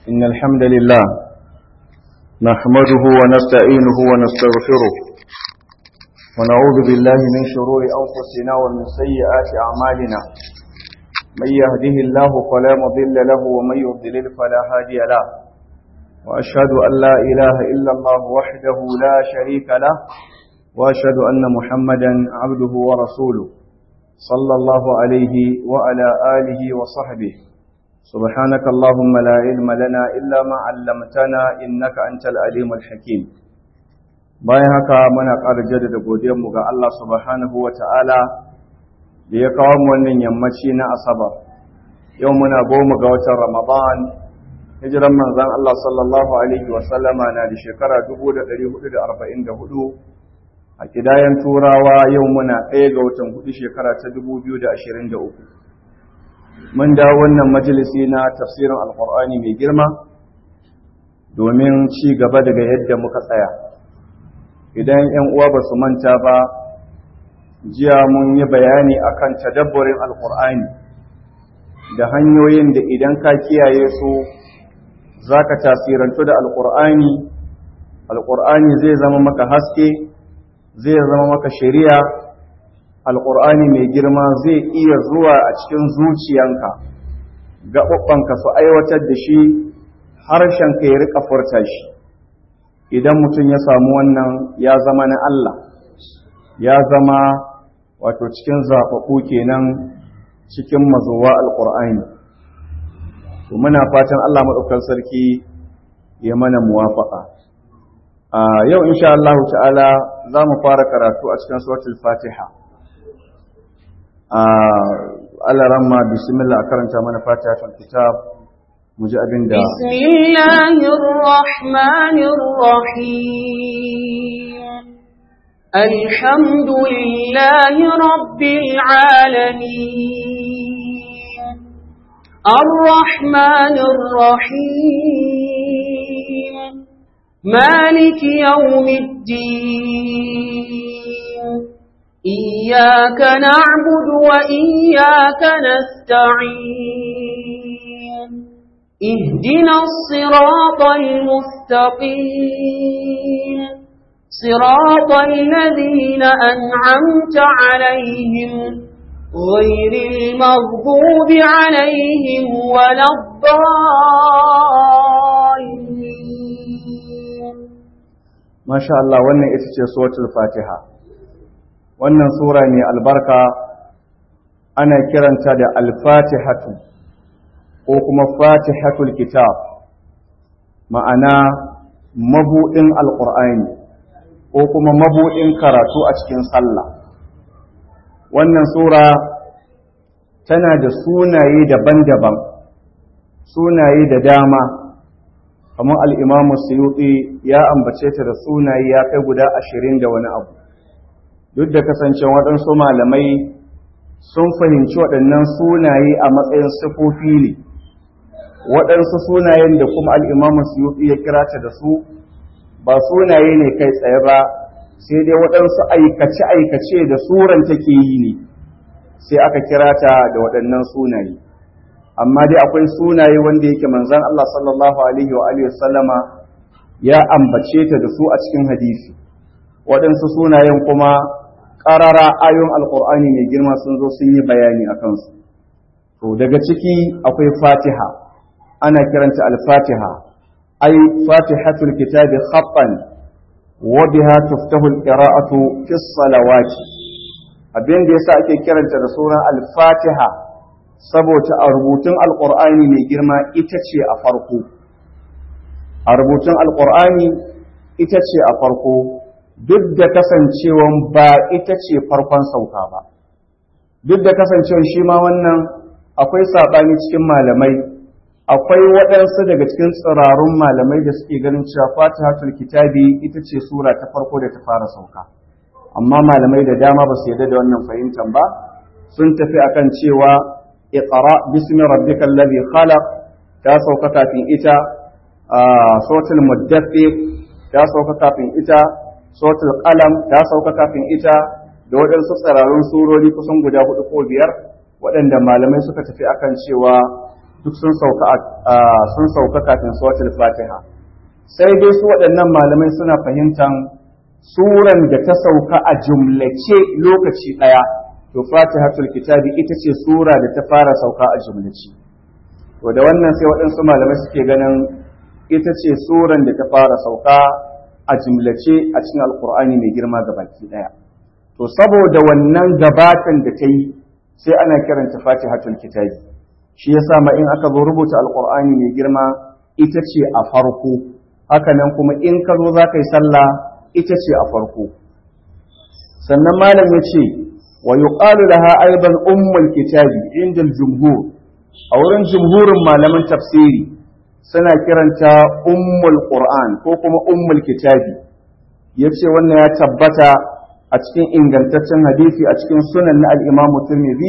إن الحمد لله نحمده ونستعينه ونستغفره ونعوذ بالله من شرور أنفسنا ومن سيئات أعمالنا من يهده الله فلا مضل له ومن يضلل فلا هادي له وأشهد أن لا إله إلا الله وحده لا شريك له وأشهد أن محمدا عبده ورسوله صلى الله عليه وعلى آله وصحبه سبحانك اللهم لا علم لنا إلا ما علمتنا إنك أنت العليم الحكيم bayan haka muna ƙara jaddada godiyarmu ga Allah subhanahu wa ta'ala da ya kawo mu wannan yammaci na asabar yau muna goma ga watan ramadan hijiran manzan Allah sallallahu alaihi wasallama na da shekara 1444 a kidayen turawa yau muna ɗaya ga watan hudu shekara ta 2023 mun dawo wannan majalisi na tafsirin alkur'ani mai girma domin ci gaba daga yadda muka tsaya idan 'yan uwa ba su manta ba jiya mun yi bayani akan tadabburin alkur'ani da hanyoyin da idan ka kiyaye su za ka tasirantu da alkur'ani alkur'ani zai zama maka haske zai zama maka shari'a alƙur'ani mai girma zai iya zuwa a cikin zuciyanka gaɓaɓɓanka su aiwatar da shi harshenka ya riƙa furta shi idan mutum ya samu wannan ya zama na Allah ya zama wato cikin zaɓaɓɓu kenan cikin mazuwa alƙur'ani to muna fatan Allah maɗaukar sarki ya mana muwafaƙa a yau insha Allah ta'ala za mu fara karatu a cikin suratul fatiha Allah ramma bismillah karanta mana fatihatul kitab mu ji abin da bismillahir rahmanir rahim alhamdulillahi rabbil alamin arrahmanir rahim maliki yawmiddin إياك نعبد وإياك نستعين اهدنا الصراط المستقيم صراط الذين أنعمت عليهم غير المغضوب عليهم ولا الضالين ما شاء الله وانا اتشي سورة الفاتحة wannan sura mai albarka ana kiranta da alfatihatu ko kuma fatihatul kitab ma'ana mabuɗin alƙur'ani ko kuma mabuɗin karatu a cikin sallah wannan sura tana da sunaye daban-daban sunaye da dama kamar al'imamu suyuɗi ya ambace ta da sunaye ya kai guda ashirin da wani abu duk da kasancen waɗansu malamai sun fahimci waɗannan sunaye a matsayin sifofi ne waɗansu sunayen da kuma al'imamu suyuɗi ya kira ta da su ba sunaye ne kai tsaye ba sai dai waɗansu aikace-aikace da suran take yi ne sai aka kira ta da waɗannan sunaye amma dai akwai sunaye wanda yake manzan Allah sallallahu alaihi wa sallama ya ambace ta da su a cikin hadisi waɗansu sunayen kuma ƙarara ayon alƙur'ani mai girma sun zo sun yi bayani a kansu to daga ciki akwai fatiha ana kiranta al-fatiha ai fatihatul kitabi khaffan wa biha tuftahu al-qira'atu fi salawati abin da yasa ake kiranta da sunan al-fatiha saboda a rubutun alƙur'ani mai girma ita ce a farko a rubutun alƙur'ani ita ce a farko duk da kasancewan ba ita ce farkon sauka ba duk da kasancewan shi ma wannan akwai saɓani cikin malamai akwai waɗansu daga cikin tsirarun malamai da suke ganin cewa fatihatul kitabi ita ce sura ta farko da ta fara sauka amma malamai da dama ba su yarda da wannan fahimtar ba sun tafi akan cewa iqra bismi rabbikal ladhi khalaq ta sauka kafin ita suratul muddathir ta sauka kafin ita suratul qalam ta sauka kafin ita da waɗansu tsirarun surori kusan guda hudu ko biyar waɗanda malamai suka tafi akan cewa duk sun sauka sun sauka kafin suratul fatiha sai dai su waɗannan malamai suna fahimtan suran da ta sauka a jumlace lokaci ɗaya to fatihatul kitabi ita ce sura da ta fara sauka a jumlace to da wannan sai waɗansu malamai suke ganin ita ce suran da ta fara sauka a jumlace a cikin alkur'ani mai girma ga baki ɗaya to saboda wannan gabatan da ta yi sai ana kiranta fatihatul kitabi shi yasa ma in aka zo rubuta alkur'ani mai girma ita ce a farko haka nan kuma in ka zo za ka yi sallah ita ce a farko sannan malam ya ce wa yuqalu laha aidan ummul kitabi inda jumhur a wurin jumhurin malaman tafsiri suna kiranta ummul qur'an ko kuma ummul kitabi yace wannan ya tabbata a cikin ingantaccen hadisi a cikin sunan na al-imam tirmidhi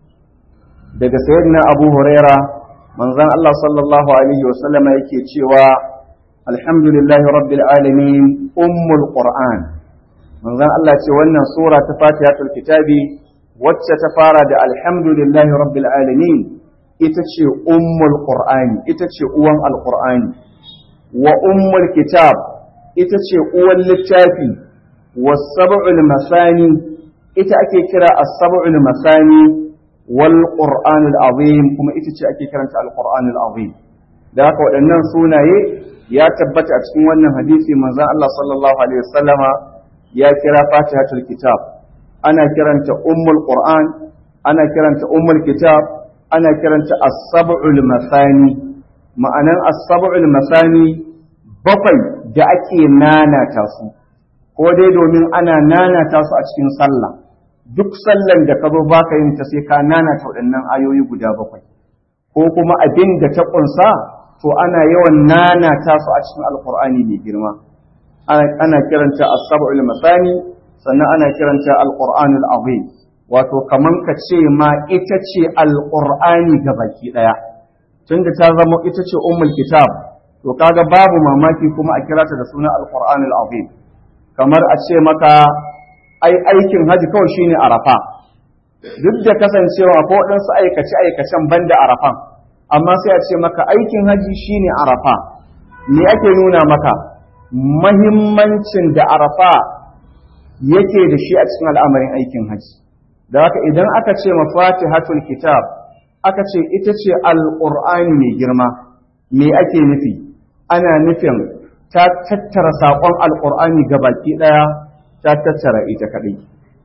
daga sayyidina abu huraira manzon Allah sallallahu alaihi wasallama yake cewa alhamdulillahi rabbil alamin ummul qur'an manzon Allah ce wannan sura ta fatihatul kitabi wacce ta fara da alhamdulillahi rabbil alamin ita ce ummul qur'ani ita ce uwan alqur'ani wa ummul kitab ita ce uwan littafi was-sab'ul masani ita ake kira as-sab'ul masani wal qur'anul azim kuma ita ce ake kiranta al-qur'anul azim da haka waɗannan sunaye ya tabbata a cikin wannan hadisi manzon Allah sallallahu alaihi wasallama ya kira fatihatul kitab ana kiranta ummul qur'an ana kiranta ummul kitab ana kiranta as-sab'ul masani ma'anan as-sab'ul masani bakwai da ake nanata su ko dai domin ana nanata su a cikin sallah duk sallan da ka zo baka yin ta sai ka nanata waɗannan ayoyi guda bakwai ko kuma abin da ta ƙunsa to ana yawan nanata su a cikin alkur'ani mai girma ana kiranta as-sab'ul masani sannan ana kiranta al-qur'anul azim wato kaman ka ce ma ita ce al-qur'ani baki daya tunda ta zama ita ce ummul kitab to kaga babu mamaki kuma a kira ta da suna al-qur'anul azim kamar a ce maka ai aikin haji kawai shine arafa duk da kasancewa ko waɗansu aikace aikacen banda arafan amma sai a ce maka aikin haji shine arafa me ake nuna maka mahimmancin da arafa yake da shi a cikin al'amarin aikin haji da haka idan aka ce mafatihatul kitab aka ce ita ce alƙur'ani mai girma me ake nufi ana nufin ta tattara saƙon alƙur'ani ga baki ɗaya ta tattara ita kaɗai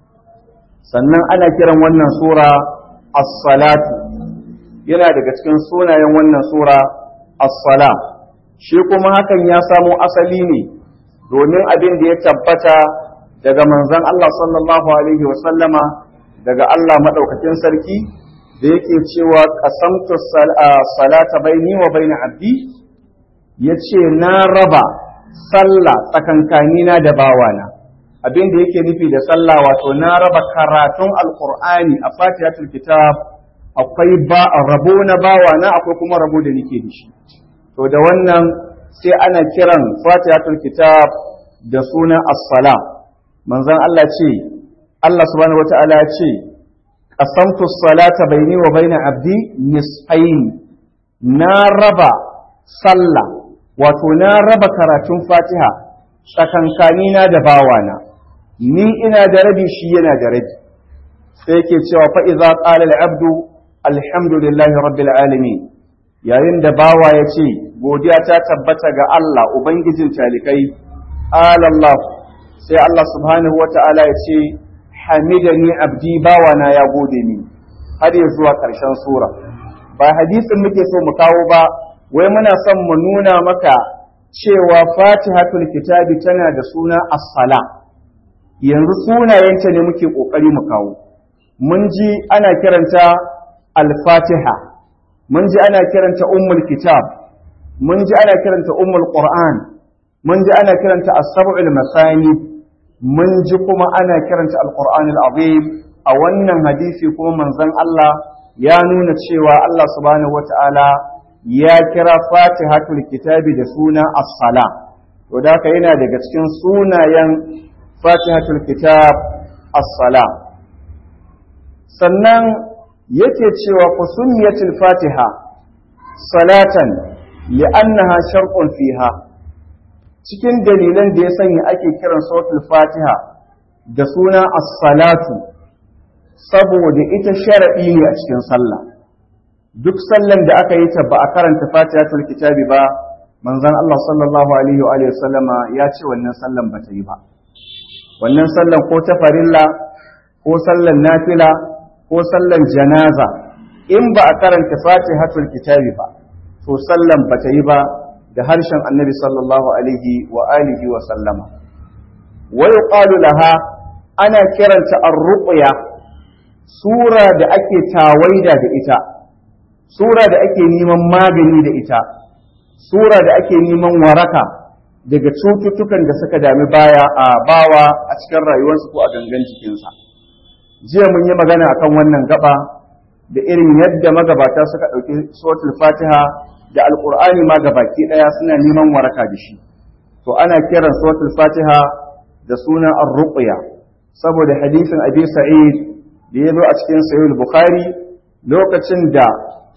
sannan ana kiran wannan sura as-salatu yana daga cikin sunayen wannan sura as-sala shi kuma hakan ya samo asali ne domin abin da ya tabbata daga manzon Allah sallallahu alaihi wa sallama daga Allah madaukakin sarki da yake cewa qasamtu salata baini wa baina abdi yace na raba sallah tsakankanina da bawana abin da yake nufi da sallah wato na raba karatun alqur'ani a fatihatul kitab akwai ba rabo na bawa na akwai kuma rabo da nake da shi to da wannan sai ana kiran fatihatul kitab da sunan as-sala manzon Allah ce Allah subhanahu wataala ya ce qasamtu as-salata baini wa baina abdi nisfain na raba sallah wato na raba karatun fatiha tsakankanina da bawana ni ina da rabi shi yana da rabi sai yake cewa fa idza qala al-abdu alhamdulillahi rabbil alamin yayin da bawa ya ce godiya ta tabbata ga Allah ubangijin talikai Allah sai Allah subhanahu wata'ala ya ce hamidani abdi bawa na ya gode ni har ya zuwa ƙarshen sura ba hadisin muke so mu kawo ba wai muna son mu nuna maka cewa fatihatul kitabi tana da suna as-sala yanzu sunayenta ne muke kokari mu kawo mun ji ana kiranta al-fatiha mun ji ana kiranta ummul kitab mun ji ana kiranta ummul qur'an mun ji ana kiranta as-sab'ul masani mun ji kuma ana kiranta al-qur'an al-azim a wannan hadisi kuma manzon Allah ya nuna cewa Allah subhanahu wata'ala ya kira fatihatul kitabi da suna as-sala to da haka yana daga cikin sunayen fatihatul kitab as-sala sannan yake cewa kusumiyatul fatiha salatan li'annaha sharqun fiha cikin dalilan da ya sanya ake kiran suratul fatiha da suna as-salatu saboda ita sharadi ne a cikin sallah duk sallan da aka yi ta ba a karanta fatihatul kitabi ba manzon Allah sallallahu alaihi wa alihi sallama ya ce wannan sallan ba ta yi ba wannan sallan ko ta farilla ko sallan nafila ko sallan janaza in ba a karanta fatihatul kitabi ba to sallan ba ta yi ba da harshen annabi sallallahu alaihi wa alihi wa sallama wa yuqalu laha ana kiranta ar-ruqya sura da ake tawaida da ita sura da ake neman magani da ita sura da ake neman waraka daga cututtukan da suka dami baya a bawa a cikin rayuwarsa ko a gangan jikinsa jiya mun yi magana akan wannan gaba da irin yadda magabata suka ɗauki suratul fatiha da alƙur'ani ma gabaki ɗaya suna neman waraka da shi to ana kiran suratul fatiha da sunan ar-ruqya saboda hadisin abi sa'id da ya zo a cikin sahih bukhari lokacin da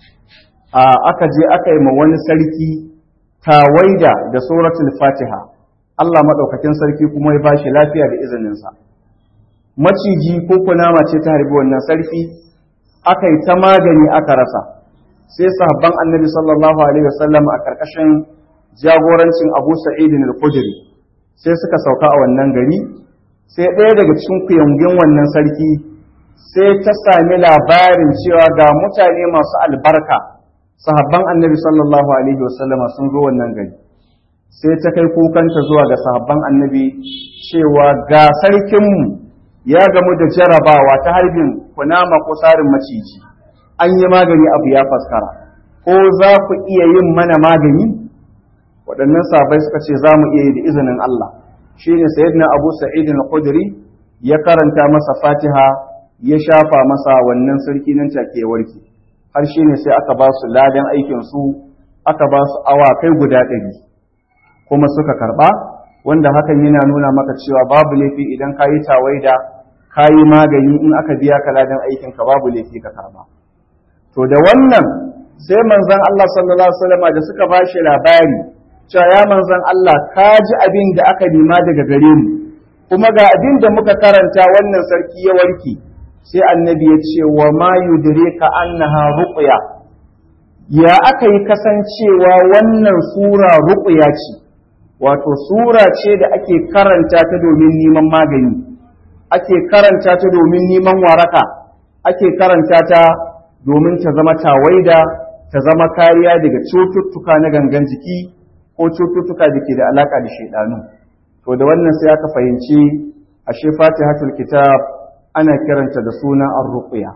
aka je aka yi ma wani sarki tawaida da suratul fatiha Allah maɗaukakin sarki kuma ya bashi lafiya da izininsa maciji ko kunama ce ta harbi wannan sarki aka yi ta magani aka rasa sai sahabban annabi sallallahu alaihi wasallam a karkashin jagorancin abu sa'id al-khudri sai suka sauka a wannan gari sai ɗaya daga cikin kuyangin wannan sarki sai ta sami labarin cewa ga mutane masu albarka sahabban annabi sallallahu alaihi wasallama sun zo wannan gari sai ta kai kukanta zuwa ga sahabban annabi cewa ga sarkinmu ya gamu da jarabawa ta harbin kunama ko sarin maciji an yi magani abu ya faskara ko za ku iya yin mana magani waɗannan sahabbai suka ce za mu iya yi da izinin Allah shine sayyidina Abu Sa'id al-Khudri ya karanta masa Fatiha ya shafa masa wannan sarki nan take warke har shine sai aka ba su ladan aikin su aka ba su awakai guda ɗari kuma suka karɓa wanda hakan yana nuna maka cewa babu laifi idan ka yi tawaida ka yi magani in aka biya ka ladan aikin ka babu laifi ka karɓa to da wannan sai manzon Allah sallallahu alaihi wasallam da suka ba shi labari cewa ya manzon Allah ka ji abin da aka nema daga gare mu kuma ga abin da muka karanta wannan sarki ya warke sai annabi ya ce wa ma yudrika annaha ruqya ya aka yi kasancewa wannan sura ruqya ce wato sura ce da ake karanta ta domin neman magani ake karanta ta domin neman waraka ake karanta ta domin ta zama tawaida ta zama kariya daga cututtuka na gangan jiki ko cututtuka da ke da alaka da shaidanu to da wannan sai aka fahimci ashe fatihatul kitab ana kiranta da suna ar-ruqya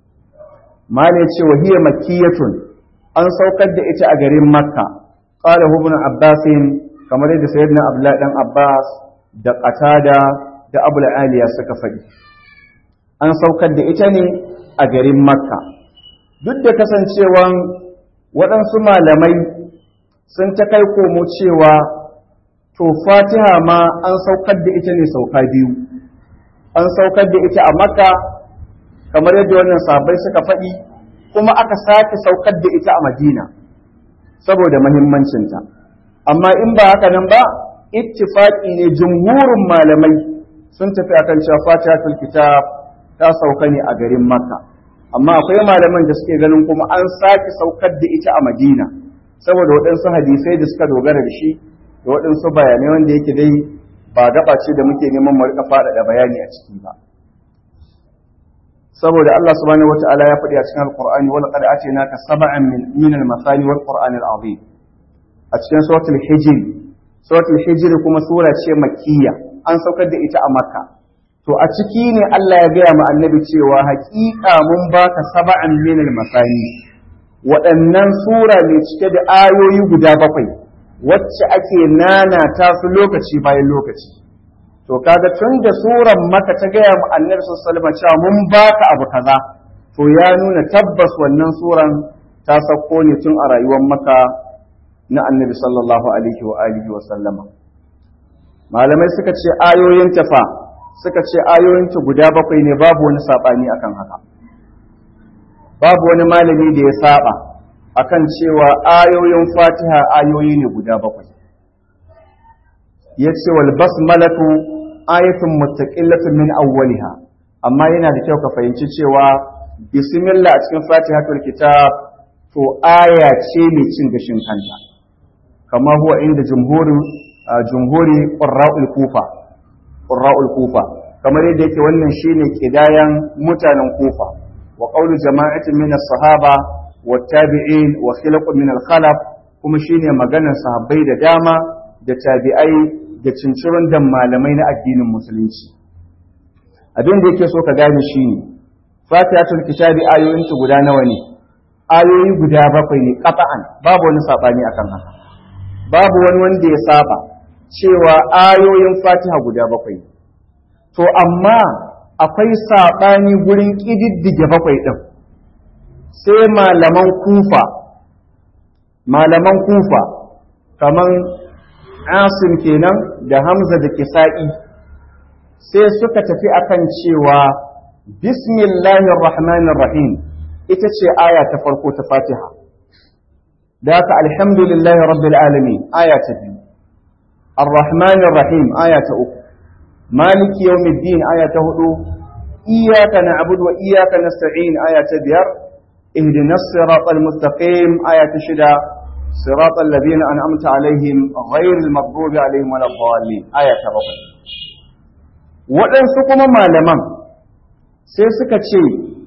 malai ce wa hiya makkiyatun an saukar da ita a garin makka qala ibn abbas kamar yadda sayyidina abdullahi dan abbas da qatada da abul aliya suka faɗi an saukar da ita ne a garin makka duk da kasancewan waɗansu malamai sun ta kai komo cewa to fatiha ma an saukar da ita ne sauka biyu an saukar da ita a makka kamar yadda wannan sabai suka faɗi kuma aka sake saukar da ita a madina saboda mahimmancinta amma in ba haka nan ba ittifaqi ne jumhurin malamai sun tafi akan cewa fatihatul kitab ta sauka ne a garin makka amma akwai malaman da suke ganin kuma an sake saukar da ita a madina saboda waɗansu hadisai da suka dogara da shi da waɗansu bayanai wanda yake dai ba gaba ce da muke neman mu rika faɗaɗa bayani a ciki ba saboda Allah subhanahu wata'ala ya faɗi a cikin alqur'ani wal qad atinaka sab'an min min al-masani wal qur'an al-azim a cikin suratul hijr suratul hijr kuma sura ce makkiya an saukar da ita a makka to a ciki ne Allah ya gaya ma annabi cewa haƙiƙa mun baka sab'an min al-masani waɗannan sura ne cike da ayoyi guda bakwai wacce ake nanata su lokaci bayan lokaci to kaga tun da suran maka ta gaya mu annabi sallallahu alaihi cewa mun baka abu kaza to ya nuna tabbas wannan suran ta sauko ne tun a rayuwar maka na annabi sallallahu alaihi wa alihi wa sallama malamai suka ce ayoyin tafa suka ce ayoyin ta guda bakwai ne babu wani sabani akan haka babu wani malami da ya saba akan cewa ayoyin fatiha ayoyi ne guda bakwai ya ce wal basmalatu ayatun mustaqillatun min awwaliha amma yana da kyau ka fahimci cewa bismillah a cikin fatihatul kitab to aya ce mai cin gashin kanta kama huwa inda jumhuri jumhuri qurra'ul kufa qurra'ul kufa kamar yadda yake wannan shine kidayan mutanen kufa wa qawlu jama'atin min as-sahaba wa tabi'in wa khilaqun min al-khalaf kuma shine maganar sahabbai da dama da tabi'ai da cincirin da malamai na addinin musulunci abin da yake so ka gane shine fatihatul kitabi ayoyinta guda nawa ne ayoyi guda bakwai ne qata'an babu wani sabani akan haka babu wani wanda ya saba cewa ayoyin fatiha guda bakwai to amma akwai saɓani gurin ƙididdige bakwai ɗin sai malaman kufa malaman kufa kaman asim kenan da hamza da kisa'i sai suka tafi akan cewa bismillahir rahmanir rahim ita ce aya ta farko ta fatiha da haka alhamdulillahi rabbil alamin aya ta biyu الرحمن الرحيم آية أخرى مالك يوم الدين آية هدو إياك نعبد وإياك نستعين آية بير اهدنا الصراط المستقيم آية شدا صراط الذين أنعمت عليهم غير المغضوب عليهم ولا الضالين آية بقى waɗansu kuma malaman sai suka ce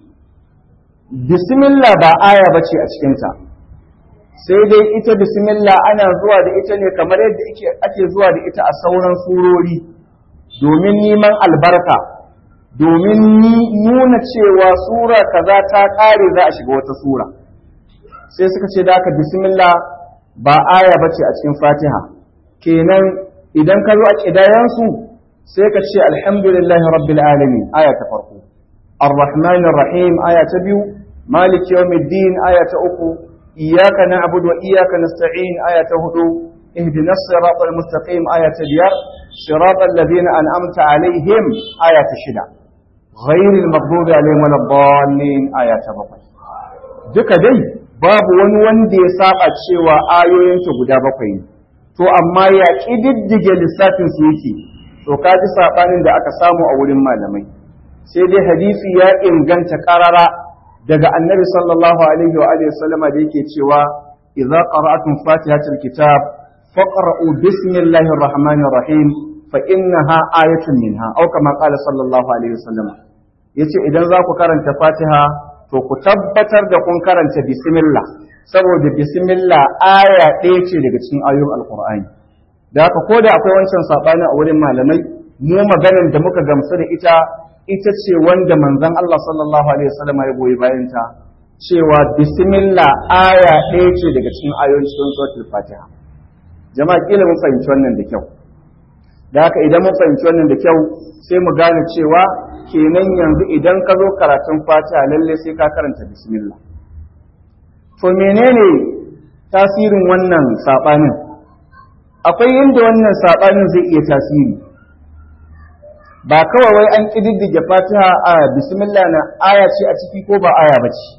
bismillah ba aya ba ce a cikinta sai dai ita bismillah ana zuwa da ita ne kamar yadda ake zuwa da ita a sauran surori domin neman albarka domin nuna cewa sura kaza ta ƙare za a shiga wata sura sai suka ce da aka bismillah ba aya bace a cikin fatiha kenan idan ka zo a ƙidayensu sai ka ce alhamdulillahi rabbil alamin aya ta farko ar-rahmanir rahim aya ta biyu malik yawmiddin aya ta uku iyyaka na'budu wa iyyaka nasta'in aya ta hudu اهدنا الصراط المستقيم آية اليار صراط الذين أنعمت عليهم آية الشدع غير المغضوب عليهم ولا الضالين آية بقي duka dai babu wani wanda ya saba cewa ayoyinta guda bakwai ne to amma ya ƙididdige lissafin su yake to ka ji saɓanin da aka samu a wurin malamai sai dai hadisi ya inganta ƙarara daga annabi sallallahu alaihi wa alihi wasallama da yake cewa idza qara'atum fatihatul kitab فاقرؤوا بسم الله الرحمن الرحيم فإنها آية منها أو كما قال صلى الله عليه وسلم yace idan za ku karanta fatiha to ku tabbatar da kun karanta bismillah saboda bismillah aya ɗaya ce daga cikin ayoyin alkur'ani da haka ko da akwai wancan saɓani a wurin malamai mu maganar da muka gamsu da ita ita ce wanda manzon Allah sallallahu alaihi wasallam ya goyi bayan ta cewa bismillah aya ɗaya ce daga cikin ayoyin cikin suratul fatiha jama'a kila mun fahimci wannan da kyau da haka idan mun fahimci wannan da kyau sai mu gane cewa kenan yanzu idan ka zo karatun fatiha lalle sai ka karanta bismillah to menene tasirin wannan sabanin akwai inda wannan sabanin zai iya tasiri ba kawai wai an kididdige fatiha a bismillah na aya ce a ciki ko ba aya ba ce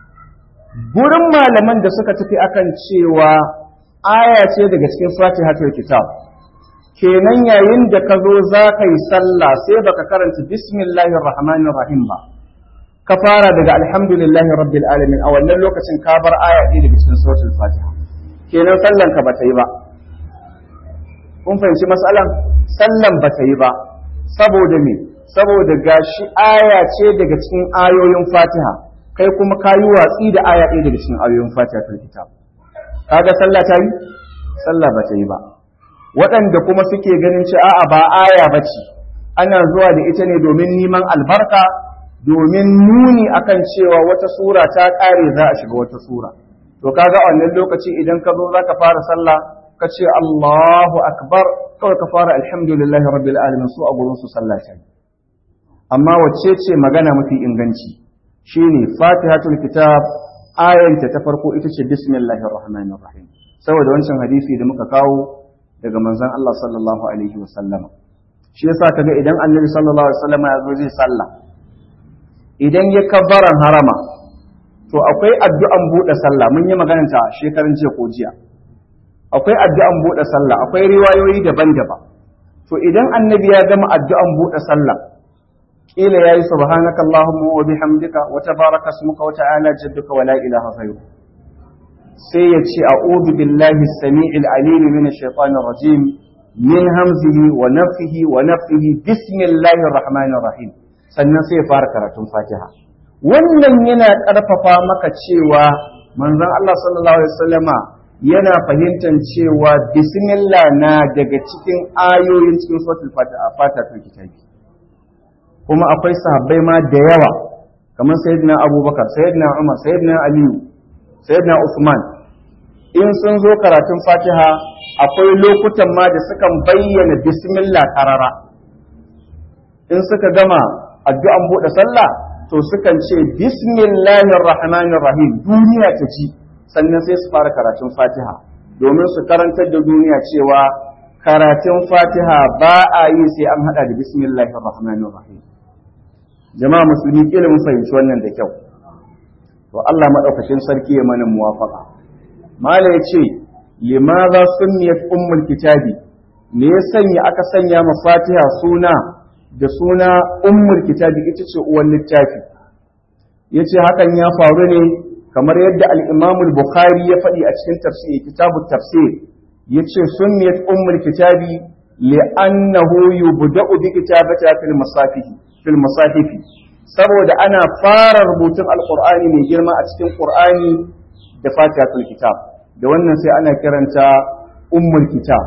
gurin malaman da suka tafi akan cewa aya ce daga cikin fatihatul kitab kenan yayin da ka zo za ka yi sallah sai baka karanta bismillahir rahmanir rahim ba ka fara daga alhamdulillahi rabbil alamin a wannan lokacin ka bar aya ɗaya daga cikin suratul fatiha kenan sallan ka bata yi ba kun fahimci matsalan sallan bata yi ba saboda me saboda gashi aya ce daga cikin ayoyin fatiha kai kuma ka yi watsi da aya ɗaya daga cikin ayoyin fatihatul kitab kaga sallah ta yi sallah ba ta yi ba waɗanda kuma suke ganin ci a'a ba aya ba ce ana zuwa da ita ne domin neman albarka domin nuni akan cewa wata sura ta ƙare za a shiga wata sura to kaga a wannan lokaci idan ka zo za ka fara sallah ka ce Allahu akbar kawai ka fara alhamdulillahi rabbil alamin su a gurin su sallah ta amma wacce ce magana mafi inganci shine fatihatul kitab ayanta ta farko ita ce bismillahir rahmanir rahim saboda wancan hadisi da muka kawo daga manzon Allah sallallahu alaihi wasallam shi yasa kaga idan annabi sallallahu alaihi wasallam ya zo zai sallah idan ya kabbaran harama to akwai addu'an buɗe sallah mun yi magananta shekarun jiya ko jiya akwai addu'an buɗe sallah akwai riwayoyi daban-daban to idan annabi ya gama addu'an buɗe sallah kila yayi subhanaka allahumma wa bihamdika wa tabaraka ismuka wa ta'ala jadduka wa la ilaha ghayru sai ya ce a'udhu billahi as-sami'il alim min ash-shaytanir rajim min hamzihi wa nafthihi wa nafthihi bismillahir rahmanir rahim sannan sai ya fara karatun fatiha wannan yana ƙarfafa maka cewa manzon Allah sallallahu alaihi wasallama yana fahimtar cewa bismillah na daga cikin ayoyin cikin suratul fatiha fatiha kitabi kuma akwai sahabbai ma da yawa kamar sayyidina abubakar sayyidina umar sayyidina aliyu sayyidina usman in sun zo karatun fatiha akwai lokutan ma da sukan bayyana bismillah karara in suka gama addu'an buɗe sallah to sukan ce bismillahir rahmanir rahim duniya ta ci sannan sai su fara karatun fatiha domin su karantar da duniya cewa karatun fatiha ba a yi sai an hada da bismillahir rahmanir rahim jama'a musulmi kila mun fahimci wannan da kyau to Allah madaukakin sarki ya mana muwafaqa mala yace limadha sunniyat ummul kitabi me ya sanya aka sanya ma fatiha suna da suna ummul kitabi ita ce uwan littafi yace hakan ya faru ne kamar yadda al-Imam al-Bukhari ya faɗi a cikin tafsir kitabut tafsir yace sunniyat ummul kitabi li'annahu yubda'u bi kitabati fil masafihi fil masahifi saboda ana fara rubutun alqur'ani mai girma a cikin qur'ani da fatihatul kitab da wannan sai ana kiranta ummul kitab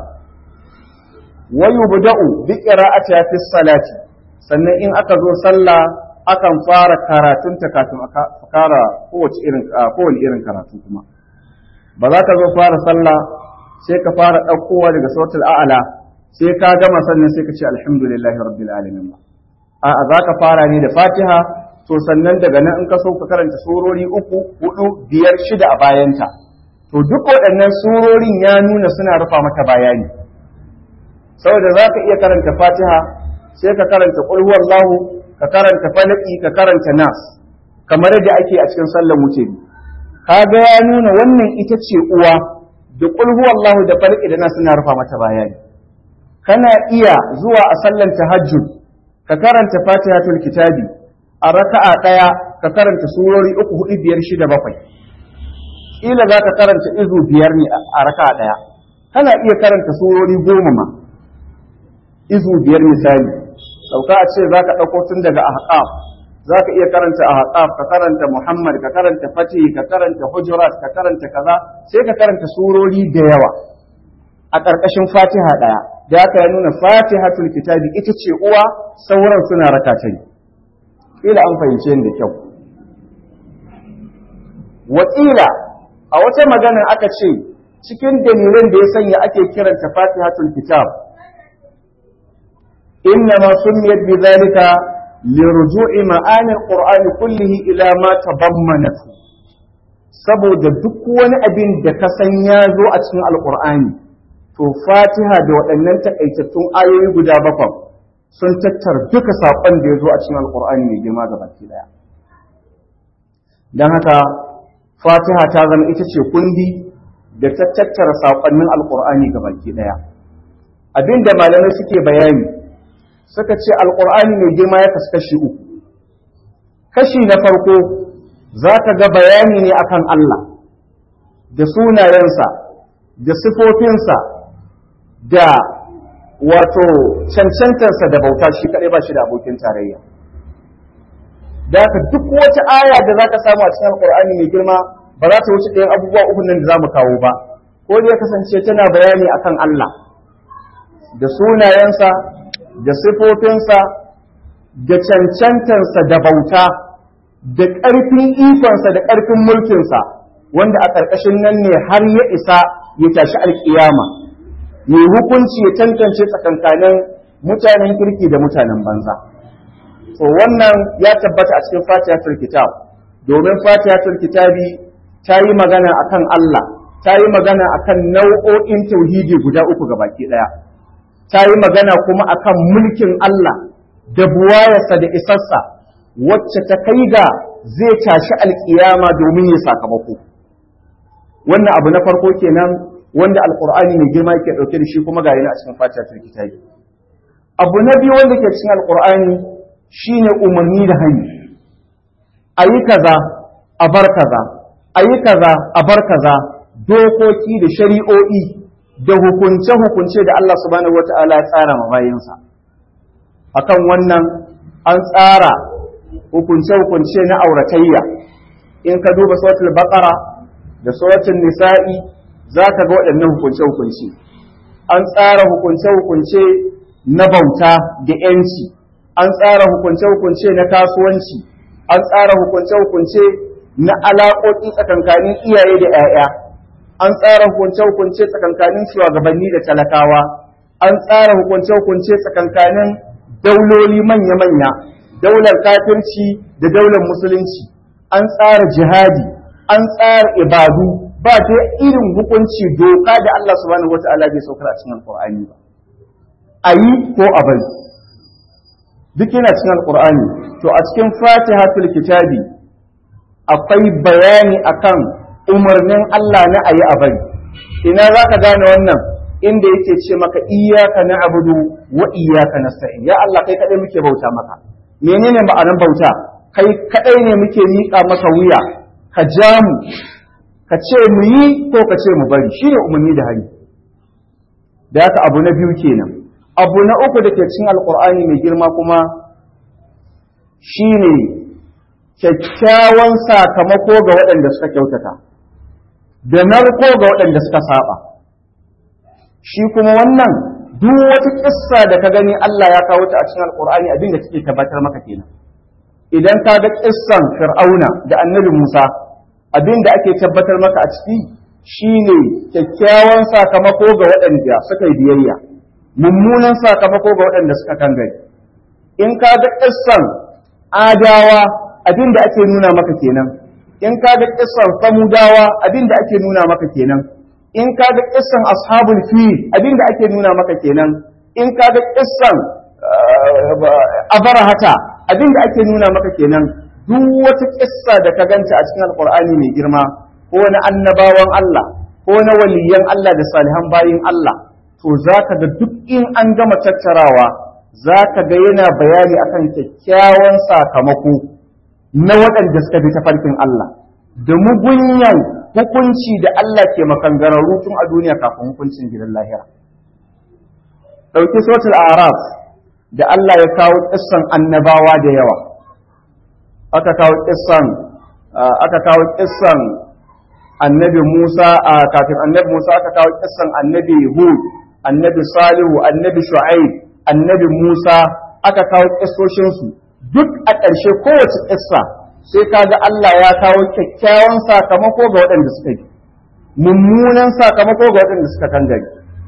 wa yubda'u bi qira'ati fi salati sannan in aka zo sallah akan fara karatunta kafin a fara kowace irin kowane irin karatu kuma ba za ka zo fara sallah sai ka fara ɗaukowa daga sautul a'ala sai ka gama sannan sai ka ce alhamdulillahi rabbil alamin a'a za ka fara ne da fatiha to sannan daga nan in ka so ka karanta surori uku hudu biyar shida a bayanta to duk waɗannan surorin ya nuna suna rufa mata bayani saboda za ka iya karanta fatiha sai ka karanta qul huwallahu ka karanta falaki ka karanta nas kamar yadda ake a cikin sallar wuturi kaga ya nuna wannan ita ce uwa da qul huwallahu da falaki da nas suna rufa mata bayani kana iya zuwa a sallar tahajjud ka karanta fatihatul kitabi a raka'a daya ka karanta surori uku hudu biyar shida bakwai kila za ka karanta izu biyar ne a raka'a daya kana iya karanta surori goma ma izu biyar misali dauka a ce zaka dauko tun daga ahqaf zaka iya karanta ahqaf ka karanta muhammad ka karanta fatih ka karanta hujurat ka karanta kaza sai ka karanta surori da yawa a ƙarƙashin fatiha ɗaya da aka ya nuna fatihatul kitabi ita ce uwa sauran suna raka ta ne ila an fahimce da kyau wakila a wata magana aka ce cikin dalilin da ya sanya ake kiranta fatihatul kitab إنما سميت بذلك لرجوع معاني القرآن كله إلى ما تضمنته saboda duk wani abin da ka san ya zo a cikin alkur'ani to fatiha da waɗannan takaitattun ayoyi guda bakwai sun tattar duka saƙon da ya zo a cikin alkur'ani mai girma ga baki ɗaya don haka fatiha ta zama ita ce kundi da ta tattara saƙonnin alkur'ani ga baki ɗaya abin da malamai suke bayani suka ce alƙur'ani mai girma ya kasu kashi uku kashi na farko za ka ga bayani ne akan Allah da sunayensa da sifofinsa da wato cancantarsa da bauta shi kaɗai ba shi da abokin tarayya da haka duk wata aya da za ka samu a cikin alƙur'ani mai girma ba za ta wuce ɗayan abubuwa uku nan da za mu kawo ba ko da ya kasance tana bayani akan Allah da sunayensa da sifofinsa da cancantarsa da bauta da ƙarfin ikonsa da ƙarfin mulkinsa wanda a ƙarƙashin nan ne har ya isa ya tashi alƙiyama ya hukunci ya tantance tsakankanin mutanen kirki da mutanen banza to wannan ya tabbata a cikin fatihatul kitab domin fatihatul kitabi ta yi magana akan Allah ta yi magana akan nau'o'in tauhidi guda uku gabaki ɗaya ta yi magana kuma akan mulkin Allah da buwayarsa da isarsa wacce ta kai ga zai tashi alkiyama domin ya sakamako wannan abu na farko kenan wanda alqur'ani mai girma yake dauke da shi kuma ga yana a cikin fatihatul kitabi abu na biyu wanda ke cikin alqur'ani shine umarni da hani ayi kaza a bar kaza ayi kaza a bar kaza dokoki da shari'o'i da hukunce-hukunce da Allah subhanahu wata'ala ya tsara ma bayinsa akan wannan an tsara hukunce-hukunce na auratayya in ka duba suratul baqara da suratul nisa'i za ka ga waɗannan hukunce-hukunce an tsara hukunce-hukunce na bauta da ‘yanci an tsara hukunce-hukunce na kasuwanci an tsara hukunce-hukunce na alaƙoƙi tsakankanin iyaye da ‘ya'ya an tsara hukunce-hukunce tsakankanin shugabanni da talakawa an tsara hukunce-hukunce tsakankanin dauloli manya-manya daular kafirci da daular musulunci an tsara jihadi an tsara ibadu ba ta irin hukunci doka da Allah subhanahu wata'ala bai saukar a cikin alqur'ani ba ayi ko a bari duk yana cikin alqur'ani to a cikin fatihatul kitabi akwai bayani akan umarnin Allah na ayi a bari ina zaka gane wannan inda yake ce maka iyyaka na'budu wa iyyaka nasta'in ya Allah kai kadai muke bauta maka menene ma'anar bauta kai kadai ne muke miƙa maka wuya ka ja mu ka ce mu yi ko ka ce mu bari shine umarni da hari da haka abu na biyu kenan abu na uku da ke cin alkur'ani mai girma kuma shine kyakkyawan sakamako ga waɗanda suka kyautata da narko ga waɗanda suka saba shi kuma wannan duk wata kissa da ka gani Allah ya kawo ta a cikin alkur'ani abin da take tabbatar maka kenan idan ka ga kissan fir'auna da annabi Musa abin da ake tabbatar maka a ciki shine kyakkyawan sakamako ga waɗanda suka yi biyayya mummunan sakamako ga waɗanda suka kangare in ka ga kissan adawa abin da ake nuna maka kenan in ka ga kissan samudawa abin da ake nuna maka kenan in ka ga kissan ashabul fil abin da ake nuna maka kenan in ka ga kissan abarahata abin da ake nuna maka kenan duk wata kissa da ka ganta a cikin alkur'ani mai girma ko na annabawan Allah ko na waliyan Allah da salihan bayin Allah to zaka ga duk in an gama tattarawa zaka ga yana bayani akan kyakkyawan sakamako na waɗanda suka bi tafarkin Allah da mugunyan hukunci da Allah ke makangararru tun a duniya kafin hukuncin gidan lahira ɗauki sotul araf da Allah ya kawo kissan annabawa da yawa aka kawo kissan aka kawo kissan annabi Musa a kafin annabi Musa aka kawo kissan annabi Hud annabi Salihu annabi Shu'aib annabi Musa aka kawo kissoshin su duk a ƙarshe kowace kissa sai kaga Allah ya kawo kyakkyawan sakamako ga waɗanda suka yi mummunan sakamako ga waɗanda suka kangare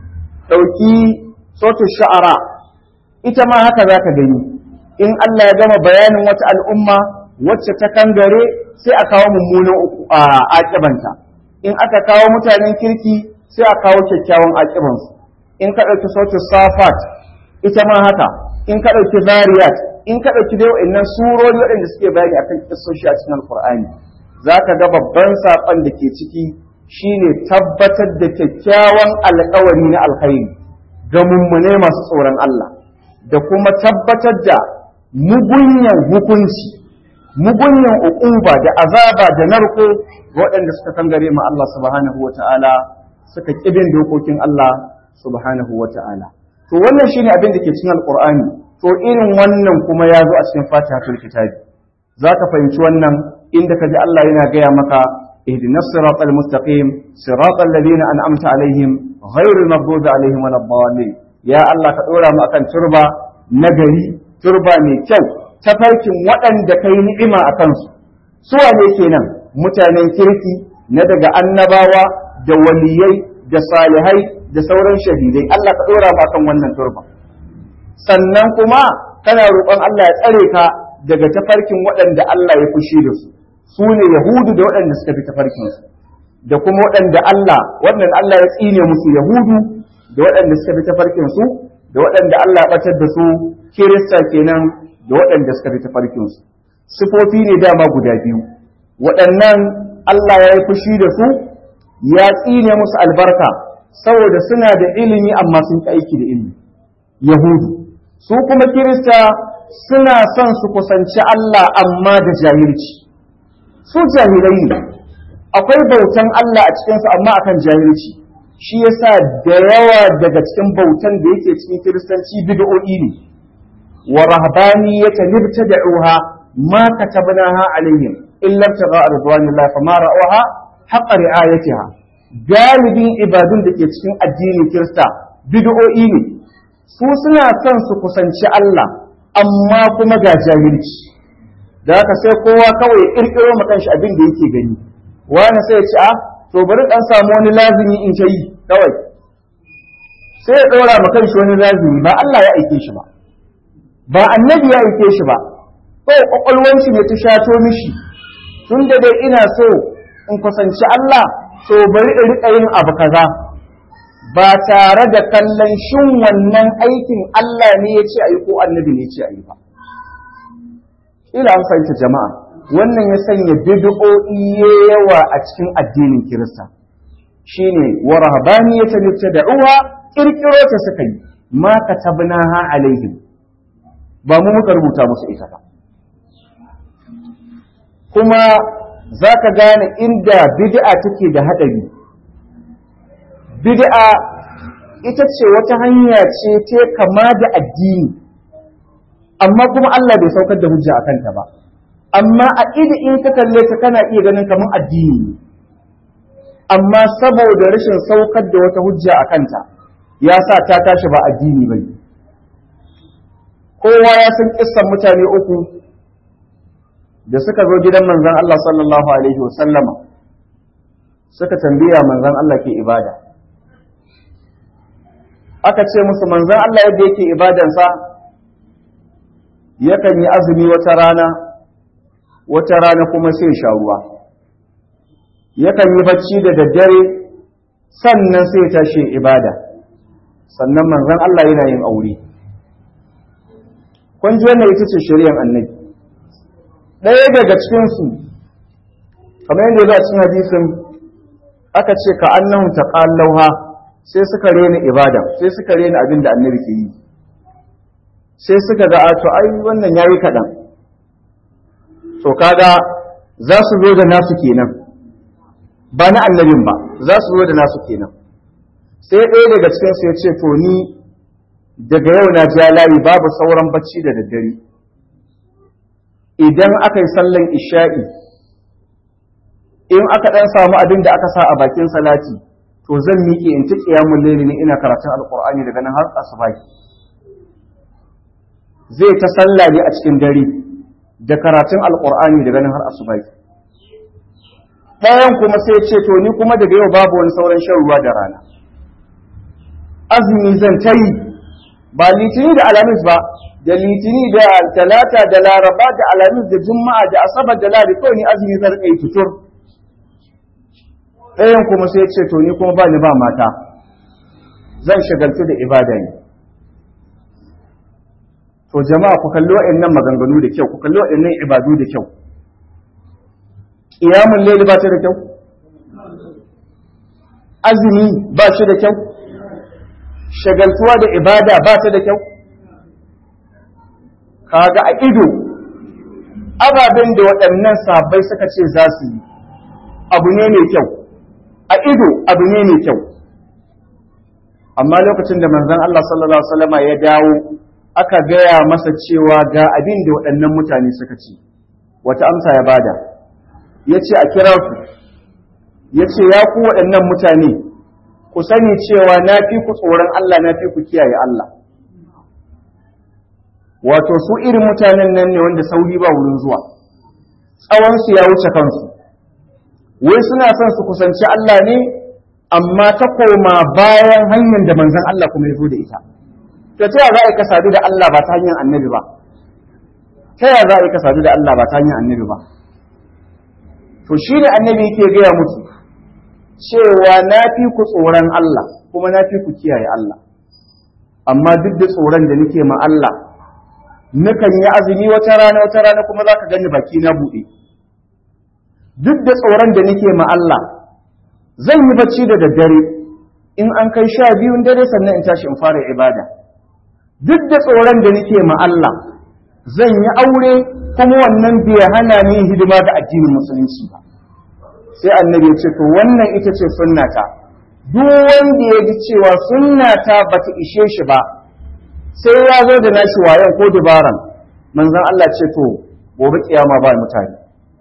ɗauki sotu sha'ara ita ma haka za ka gani in Allah ya gama bayanin wata al'umma wacce ta kangare sai a kawo mummunan aƙibanta in aka kawo mutanen kirki sai a kawo kyakkyawan aƙibansu in ka ɗauki sautin safat ita ma haka in ka ɗauki zariyat in ka ɗauki dai wa'annan surori waɗanda suke bayani akan kissoshi a cikin alkur'ani za ka ga babban saƙon da ke ciki shine tabbatar da kyakkyawan alƙawari na alkhairi ga mummune masu tsoron Allah da kuma tabbatar da mugunyan hukunci mugunyan uquba da azaba da narko waɗanda suka kangare ma Allah subhanahu wata'ala suka kibin dokokin Allah subhanahu wata'ala to wannan shine abin da ke cikin alqur'ani to irin wannan kuma ya zo a cikin fatihatul kitabi zaka fahimci wannan inda kaji Allah yana gaya maka ihdinas siratal mustaqim siratal ladina an'amta alaihim ghairil maghdubi alaihim waladdallin ya Allah ka dora mu akan turba nagari turba mai kyau tafarkin waɗanda kai ni'ima a kansu su wane kenan mutanen kirki na daga annabawa da waliyai da salihai da sauran shahidai Allah ka dora mu akan wannan turba sannan kuma kana roƙon Allah ya tsare ka daga tafarkin waɗanda Allah ya fushi da su su ne yahudu da waɗanda suka bi tafarkin su da kuma waɗanda Allah wannan Allah ya tsine musu yahudu da waɗanda suka bi tafarkin su da waɗanda Allah ya ɓatar da su kirista kenan da waɗanda suka bi tafarkin su sifofi ne dama guda biyu waɗannan Allah ya yi fushi da su ya tsine musu albarka saboda suna da ilimi amma sun ƙi aiki da ilimi yahudu su kuma kirista suna son su kusanci Allah amma da jahilci su jahilai ne akwai bautan Allah a cikinsu amma akan jahilci shi yasa da yawa daga cikin bautan da yake cikin kiristanci bid'o'i ne wa rahbaniyata nibtada'uha ma katabnaha alaihim illa ibtigha'a ridwanillah fama ra'uha haqqa ri'ayatiha galibin ibadun da ke cikin addinin kirista bid'o'i ne su suna son su kusanci Allah amma kuma ga jahilci da haka sai kowa kawai ya kirkiro ma kanshi abin da yake gani wani sai ya ci a to bari dan samu wani lazimi in ta yi kawai sai ya ɗora ma kanshi wani lazimi ba Allah ya aike shi ba ba annabi ya aike shi ba kawai kwakwalwanci ne ta shato mishi tun da dai ina so in kusanci Allah to bari in riƙa yin abu kaza ba tare da kallon shin wannan aikin Allah ne ya ce a yi ko annabi ne ya ce a yi ba ila an fahimta jama'a wannan ya sanya bid'o'i yawa a cikin addinin Kirista shine wa rahbaniyatan tad'uha kirkiro ta suka yi ma katabnaha alaihim ba mu muka rubuta musu ita ba kuma zaka gane inda bid'a take da hadari bid'a ita ce wata hanya ce ta kama da addini amma kuma Allah bai saukar da hujja akan ta ba amma a idi in ka kalle ta kana iya ganin kamar addini ne amma saboda rashin saukar da wata hujja a kanta ya sa ta tashi ba addini ba kowa ya san kissan mutane uku da suka zo gidan manzon Allah sallallahu alaihi wasallama suka tambaya manzon Allah ke ibada aka ce musu manzon Allah yadda yake ibadansa yakan yi azumi wata rana wata rana kuma sai sha ruwa yakan yi bacci da daddare sannan sai tashi ibada sannan manzon Allah yana yin aure kun ji wannan ita ce shari'ar annabi ɗaya daga cikin su kamar yadda za a cikin hadisin aka ce ka annahu taqallauha sai suka rena ibada sai suka rena abin da annabi ke yi sai suka ga a to ai wannan yayi kaɗan to kaga za su zo da nasu kenan ba na annabin ba za su zo da nasu kenan sai ɗaya daga cikin su ya ce to ni daga yau na ja layi babu sauran bacci da daddare idan aka yi sallan isha'i in aka ɗan samu abin da aka sa a bakin salati to zan miƙe in ta ƙiyamun laili ne ina karatun alƙur'ani daga nan har asubahi zai ta sallah ne a cikin dare da karatun alƙur'ani daga nan har asubai ɗayan kuma sai ce to ni kuma daga yau babu wani sauran shan ruwa da rana azumi zan ta yi ba litini da alamis ba da litini da talata da laraba da alamis da juma'a da asabar da ladi kawai ni azumi zan yi tutur ɗayan kuma sai ce to ni kuma ba ni ba mata zan shagaltu da ibada ne to jama'a ku kalli wa'annan maganganu da kyau ku kalli wa'annan ibadu da kyau qiyamul layl ba ta da kyau azumi ba shi da kyau shagaltuwa da ibada ba ta da kyau kaga a ido ababen da waɗannan sabai suka ce za su yi abu ne mai kyau a ido abu ne mai kyau amma lokacin da manzon Allah sallallahu alaihi wasallama ya dawo aka gaya masa cewa ga abin da waɗannan mutane suka ci wata amsa ya bada ya ce a kira ku ya ce ya ku waɗannan mutane ku sani cewa na fi ku tsoron Allah na fi ku kiyaye Allah wato su irin mutanen nan ne wanda sauri ba wurin zuwa tsawonsu ya wuce kansu wai suna son su kusanci Allah ne amma ta koma bayan hanyar da manzon Allah kuma ya zo da ita to ta za a yi ka sadu da Allah ba ta hanyar annabi ba ta ya za a yi ka sadu da Allah ba ta hanyar annabi ba to shi ne annabi yake gaya musu cewa na fi ku tsoron Allah kuma na fi ku kiyaye Allah amma duk da tsoron da nake ma Allah nukan yi azumi wata rana wata rana kuma za ka gani baki na buɗe duk da tsoron da nake ma Allah zan yi bacci da daddare in an kai sha biyun dare sannan in tashi in fara ibada duk da tsoron da nake ma Allah zan yi aure kuma wannan bai hana ni hidima ga addinin musulunci ba sai annabi ya ce to wannan ita ce sunnata duk wanda ya ji cewa sunnata bata ishe shi ba sai ya zo da nashi wayan ko dabaran manzon Allah ce to gobe kiyama ba mutane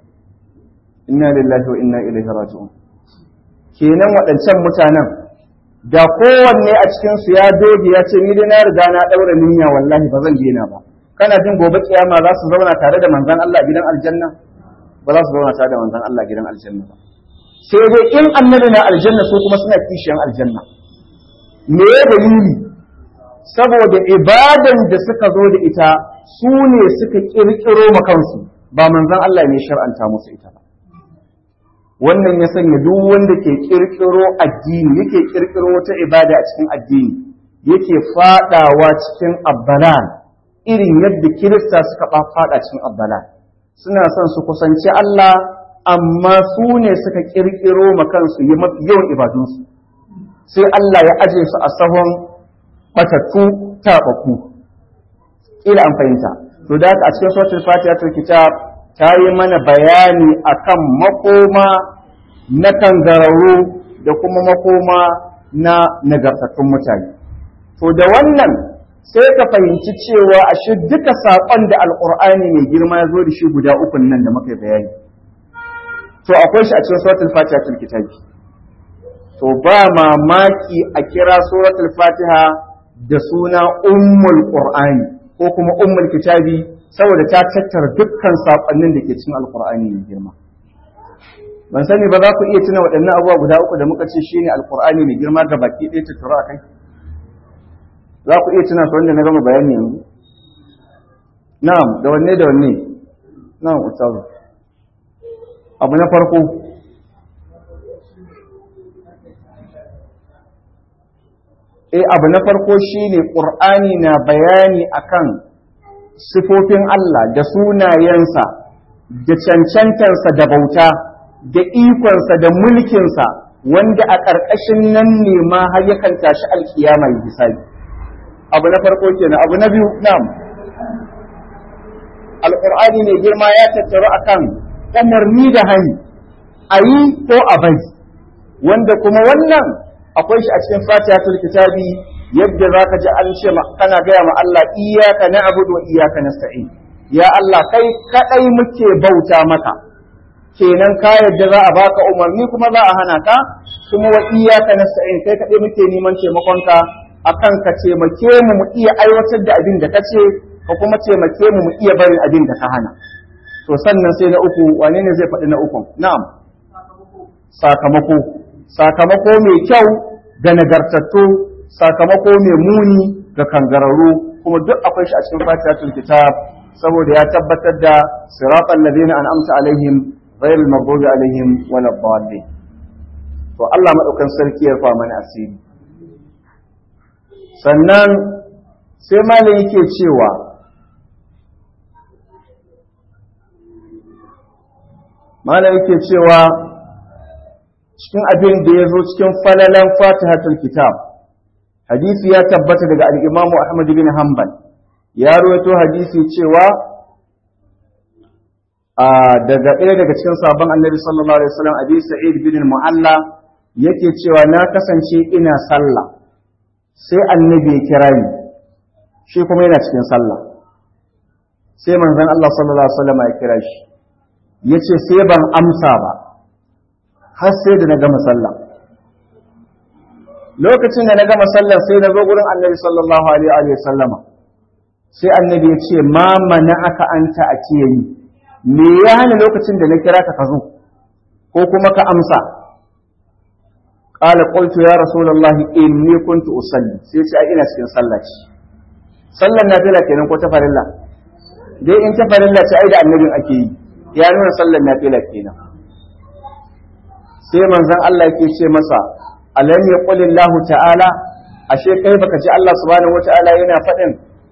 inna lillahi wa inna ilaihi raji'un kenan waɗancan mutanen da kowanne a cikin su ya doge ya ce ni dai na riga na daura niyya wallahi ba zan daina ba kana jin gobe kiyama za su zauna tare da manzon Allah gidan aljanna ba za su zauna tare da manzon Allah gidan aljanna ba sai dai in annabi na aljanna su kuma suna kishiyan aljanna me ya dalili saboda ibadan da suka zo da ita su ne suka kirkiro ma kansu ba manzon Allah ne shar'anta musu ita ba wannan ya sanya duk wanda ke kirkiro addini yake kirkiro wata ibada a cikin addini yake fadawa cikin abbalal irin yadda kirista suka fada cikin abbalal suna son su kusanci Allah amma su ne suka kirkiro ma kansu yi mafi yawan ibadunsu sai Allah ya aje su a sahon batattu taɓaku ila an fahimta to da a cikin suratul fatiha tul kitab ta yi mana bayani akan makoma na kangararru da kuma makoma na nagartattun mutane to da wannan sai ka fahimci cewa a shi duka saƙon da alƙur'ani mai girma ya zo da shi guda ukun nan da muka bayani to akwai shi a cikin suratul fatiha tul kitabi to ba mamaki a kira suratul fatiha da suna ummul qur'ani ko kuma ummul kitabi saboda ta tattara dukkan saƙonnin da ke cikin alƙur'ani mai girma ban sani ba za ku iya tuna waɗannan abubuwa guda uku da muka ce shine alƙur'ani mai girma ga baki ɗaya tattara a kai za ku iya tuna su wanda na gama bayani yanzu na'am da wanne da wanne na'am ustazu abu na farko eh abu na farko shine qur'ani na bayani akan sifofin Allah da sunayensa da cancantansa da bauta da ikonsa da mulkinsa wanda a ƙarƙashin nan ne ma har yakan tashi alkiyama ya hisabi abu na farko kenan abu na biyu na'am alqur'ani ne girma ya tattaru akan umarni da hani ayi ko a bai wanda kuma wannan akwai shi a cikin fatihatul kitabi yadda zaka ji an ce kana gaya ma Allah iyyaka na'budu wa iyyaka nasta'in ya Allah kai kadai muke bauta maka kenan ka yadda za a baka umarni kuma za a hana ka kuma wa iyyaka nasta'in kai kadai muke neman taimakonka akan ka taimake mu mu iya aiwatar da abin da kace ka kuma taimake mu mu iya barin abin da ka hana to sannan sai na uku wane ne zai faɗi na uku na'am sakamako sakamako mai kyau ga nagartattu sakamako mai muni ga kangararru kuma duk akwai shi a cikin fatihatul kitab saboda ya tabbatar da siratal ladina an'amta alaihim ghayril maghdubi alaihim waladdallin to Allah madaukan sarki ya fa mana asiri sannan sai malam yake cewa malam yake cewa cikin abin da ya zo cikin falalan fatihatul kitab hadisi ya tabbata daga al-imamu ahmad bin hanbal ya rawaito hadisi cewa a daga ɗaya daga cikin sabon annabi sallallahu alaihi wasallam abi sa'id bin mu'alla yake cewa na kasance ina sallah sai annabi ya kira ni shi kuma yana cikin sallah sai manzon Allah sallallahu alaihi wasallam ya kira shi yace sai ban amsa ba har sai da na gama sallah lokacin da na gama sallah sai na zo gurin annabi sallallahu alaihi wasallama sai annabi ya ce ma mana aka anta a kiyayi me ya hana lokacin da na kira ka ka zo ko kuma ka amsa qala qultu ya rasulullah inni kuntu usalli sai ce ai ina cikin sallah ce sallan nafila kenan ko ta farilla dai in ta farilla ce ai da annabin ake yi ya nuna sallan nafila kenan sai manzon Allah yake ce masa alam yaqulillahu ta'ala ashe kai baka ji Allah subhanahu wata'ala yana faɗin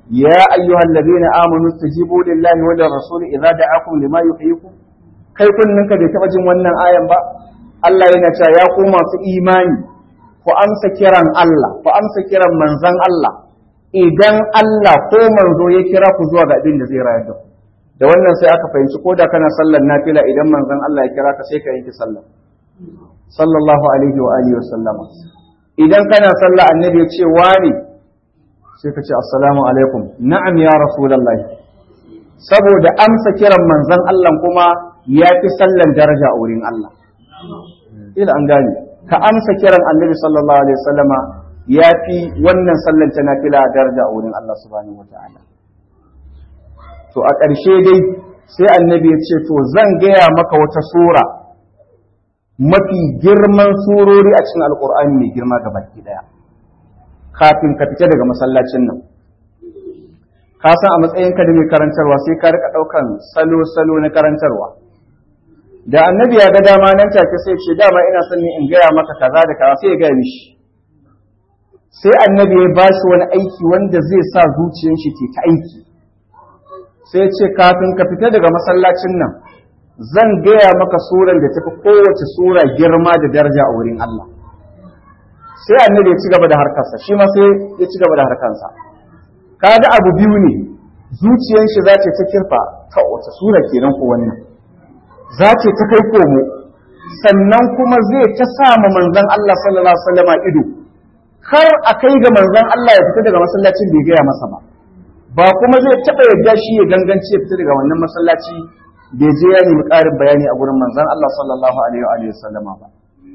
ya ayyuhal ladina amanu istajibu lillahi wa lirrasul idza da'akum lima yuhyikum kai kunninka bai taba jin wannan ayan ba Allah yana cewa ya ku masu imani ku amsa kiran Allah ku amsa kiran manzon Allah idan Allah ko manzo ya kira ku zuwa ga abin da zai rayar da ku da wannan sai aka fahimci ko da kana sallar nafila idan manzon Allah ya kira ka sai ka yanke sallah sallallahu alaihi wa alihi wa sallama idan kana sallah annabi ya ce wani sai ka ce assalamu alaikum na'am ya rasulullahi saboda amsa kiran manzon Allah kuma ya fi sallan daraja a wurin Allah ila an gane ka amsa kiran annabi sallallahu alaihi wasallama ya fi wannan sallan ta nafila daraja a wurin Allah subhanahu wataala to a ƙarshe dai sai annabi ya ce to zan gaya maka wata sura mafi girman surori a cikin alkur'ani mai girma ga baki daya kafin ka fita daga masallacin nan ka san a matsayinka da mai karantarwa sai ka rika ɗaukan salo-salo na karantarwa da annabi ya ga dama nan take sai ce dama ina son ne in gaya maka kaza da kaza sai ya gaya mishi sai annabi ya ba shi wani aiki wanda zai sa zuciyar shi ke ta aiki sai ce kafin ka fita daga masallacin nan zan gaya maka suran da tafi kowace sura girma da daraja a wurin Allah sai annabi ya ci gaba da harkarsa shi ma sai ya ci gaba da harkarsa kaga abu biyu ne zuciyar shi za ta kirfa ta wace sura kenan ko wannan za ce ta kai komo sannan kuma zai ta sama manzon Allah sallallahu alaihi wasallam ido kar a kai ga manzon Allah ya fita daga masallacin bai gaya masa ba ba kuma zai taɓa yadda shi ya gangance ya fita daga wannan masallaci bai je ya nemi ƙarin bayani a gurin manzon Allah sallallahu alaihi wa sallama ba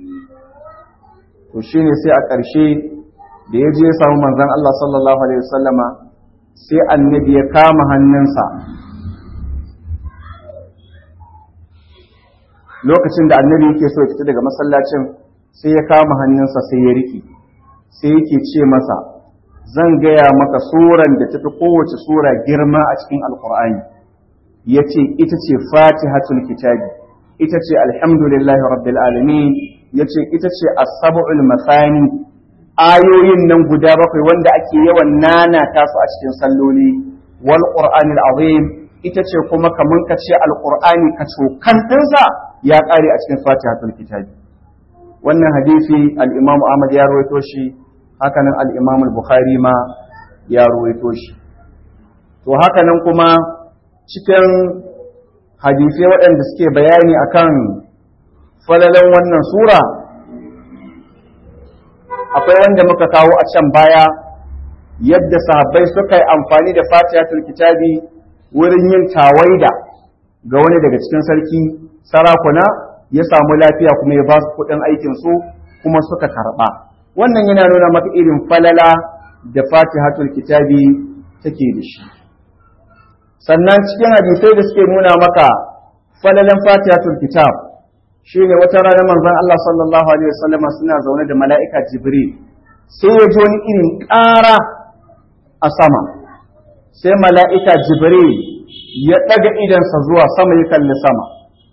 to shine sai a ƙarshe da ya je ya samu manzon Allah sallallahu alaihi wa sallama sai annabi ya kama hannunsa lokacin da annabi yake so ya fita daga masallacin sai ya kama hannunsa sai ya riƙe sai yake ce masa zan gaya maka suran da tafi kowace sura girma a cikin alkur'ani ya ce ita ce fatihatul kitabi ita ce alhamdulillahi rabbil alamin ya ce ita ce as-sab'ul masani ayoyin nan guda bakwai wanda ake yawan nana tasu a cikin salloli wal qur'anil azim ita ce kuma kaman ka ce alqur'ani ka cokan dinsa ya kare a cikin fatihatul kitabi wannan hadisi al-imam Ahmad ya rawaito shi hakanan al-imam al-Bukhari ma ya rawaito shi to hakanan kuma cikin hadisai waɗanda suke bayani akan falalan wannan sura akwai wanda muka kawo a can baya yadda sahabbai suka yi amfani da fatihatul kitabi wurin yin tawaida ga wani daga cikin sarki sarakuna ya samu lafiya kuma ya ba su kuɗin aikin su kuma suka karɓa wannan yana nuna maka irin falala da fatihatul kitabi take da shi sannan cikin hadisai da suke nuna maka falalan fatihatul kitab shine wata rana manzon Allah sallallahu alaihi wasallam suna zaune da mala'ika Jibril sai ya ji wani irin ƙara a sama sai mala'ika Jibril ya ɗaga idansa zuwa sama ya kalli sama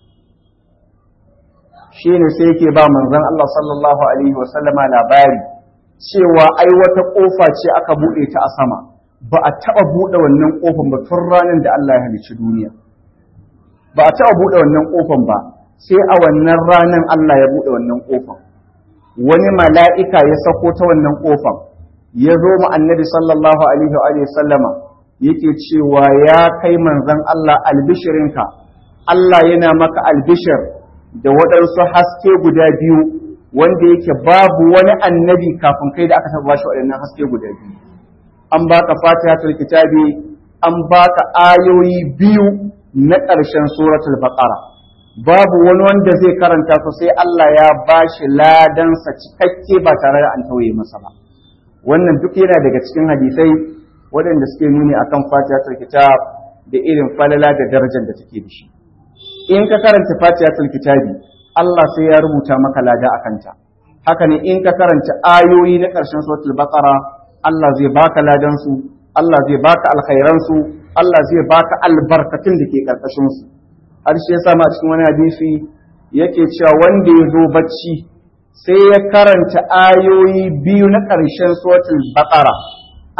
shine sai yake ba manzon Allah sallallahu alaihi wasallam labari cewa ai wata ƙofa ce aka buɗe ta a sama ba a taɓa buɗe wannan ƙofan ba tun ranar da Allah ya halicci duniya ba a taɓa buɗe wannan ƙofan ba sai a wannan ranar Allah ya buɗe wannan ƙofan wani mala'ika ya sako ta wannan ƙofan ya zo mu annabi sallallahu alaihi wa sallama yake cewa ya kai manzon Allah albishirinka Allah yana maka albishir da waɗansu haske guda biyu wanda yake babu wani annabi kafin kai da aka taɓa bashi waɗannan haske guda biyu an baka fatihatul kitabi an baka ayoyi biyu na ƙarshen suratul baqara babu wani wanda zai karanta su sai Allah ya bashi ladansa cikakke ba tare da an tauye masa ba wannan duk yana daga cikin hadisai waɗanda suke nuni akan fatihatul kitab da irin falala da darajar da take da shi in ka karanta fatihatul kitabi Allah sai ya rubuta maka lada a kanta haka ne in ka karanta ayoyi na ƙarshen suratul baqara Allah zai baka ladan su Allah zai baka alkhairan su Allah zai baka albarkatun da ke karkashin su har shi yasa ma cikin wani hadisi yake cewa wanda ya zo bacci sai ya karanta ayoyi biyu na ƙarshen suratul baqara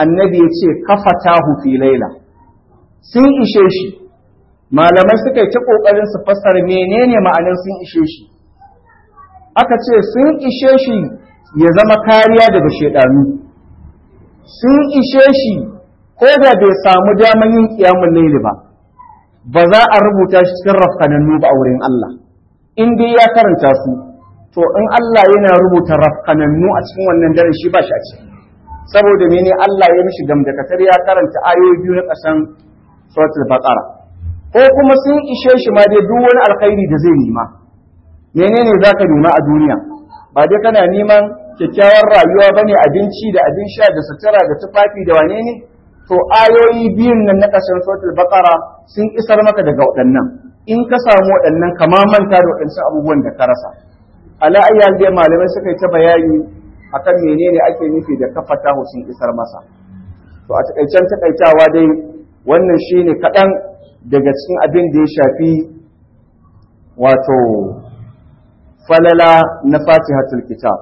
annabi ya ce kafatahu fi laila sun ishe shi malamai suka yi ta ƙoƙarin su fassara menene ma'anin sun ishe shi aka ce sun ishe shi ya zama kariya daga shaidanu sun ishe shi ko da bai samu daman yin kiyamun laili ba ba za a rubuta shi cikin rafkanannu ba a wurin Allah in dai ya karanta su to in Allah yana rubuta rafkanannu a cikin wannan daren shi ba shi a ciki saboda mene Allah ya mishi gamdakatar ya karanta ayoyi biyu na ƙasan suratul baqara ko kuma sun ishe shi ma dai duk wani alkhairi da zai nema menene zaka nema a duniya ba dai kana neman kyakkyawar rayuwa bane abinci da abin sha da sutura da tufafi da wane ne to ayoyi biyun nan na ƙarshen suratul baqara sun isar maka daga waɗannan in ka samu waɗannan kama manta da waɗancan abubuwan da ka rasa ala ayyal dai malamai suka yi ta bayani akan menene ake nufi da kafata sun isar masa to a takaicen takaitawa dai wannan shine kaɗan daga cikin abin da ya shafi wato falala na fatihatul kitab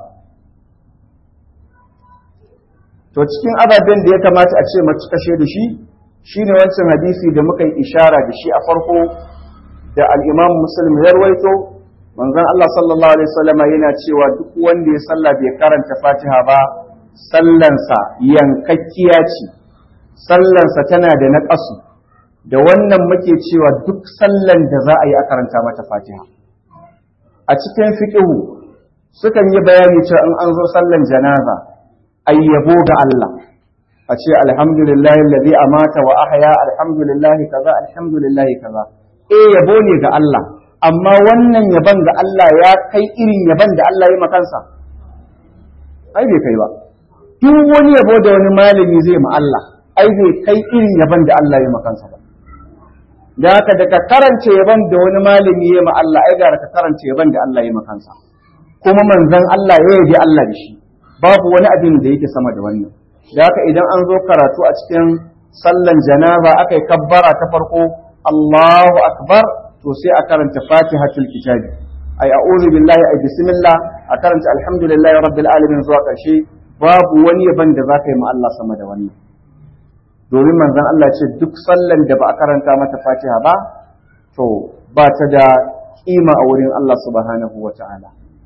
to cikin ababen da ya kamata a ce mace kashe da shi shine wancan hadisi da muka yi ishara da shi a farko da al-Imam Muslim ya rawaito manzon Allah sallallahu alaihi wasallama yana cewa duk wanda ya salla bai karanta Fatiha ba sallansa yankakkiya ce sallansa tana da naƙasu da wannan muke cewa duk sallan da za a yi a karanta mata Fatiha a cikin fiqhu sukan yi bayani cewa in an zo sallan janaza ayyabo ga Allah a ce alhamdulillahi alladhi amata wa ahya alhamdulillahi kaza alhamdulillahi kaza eh yabo ne ga Allah amma wannan yaban ga Allah ya kai irin yaban da Allah ya makansa ai bai kai ba duk wani yabo da wani malami zai ma Allah ai bai kai irin yaban da Allah ya makansa ba da haka da ka karance yaban da wani malami ya ma Allah ai gara ka karance yaban da Allah ya makansa kuma manzon Allah ya yabi Allah da shi babu wani abin da yake sama da wannan da haka idan an zo karatu a cikin sallan janaza aka yi kabbara ta farko Allahu akbar to sai a karanta fatihatul kitabi ai a'udhu billahi ai bismillah a karanta alhamdulillahi rabbil alamin zuwa karshe babu wani yaban da zaka yi ma Allah sama da wannan domin manzon Allah ce duk sallan da ba a karanta mata fatiha ba to ba ta da kima a wurin Allah subhanahu wa ta'ala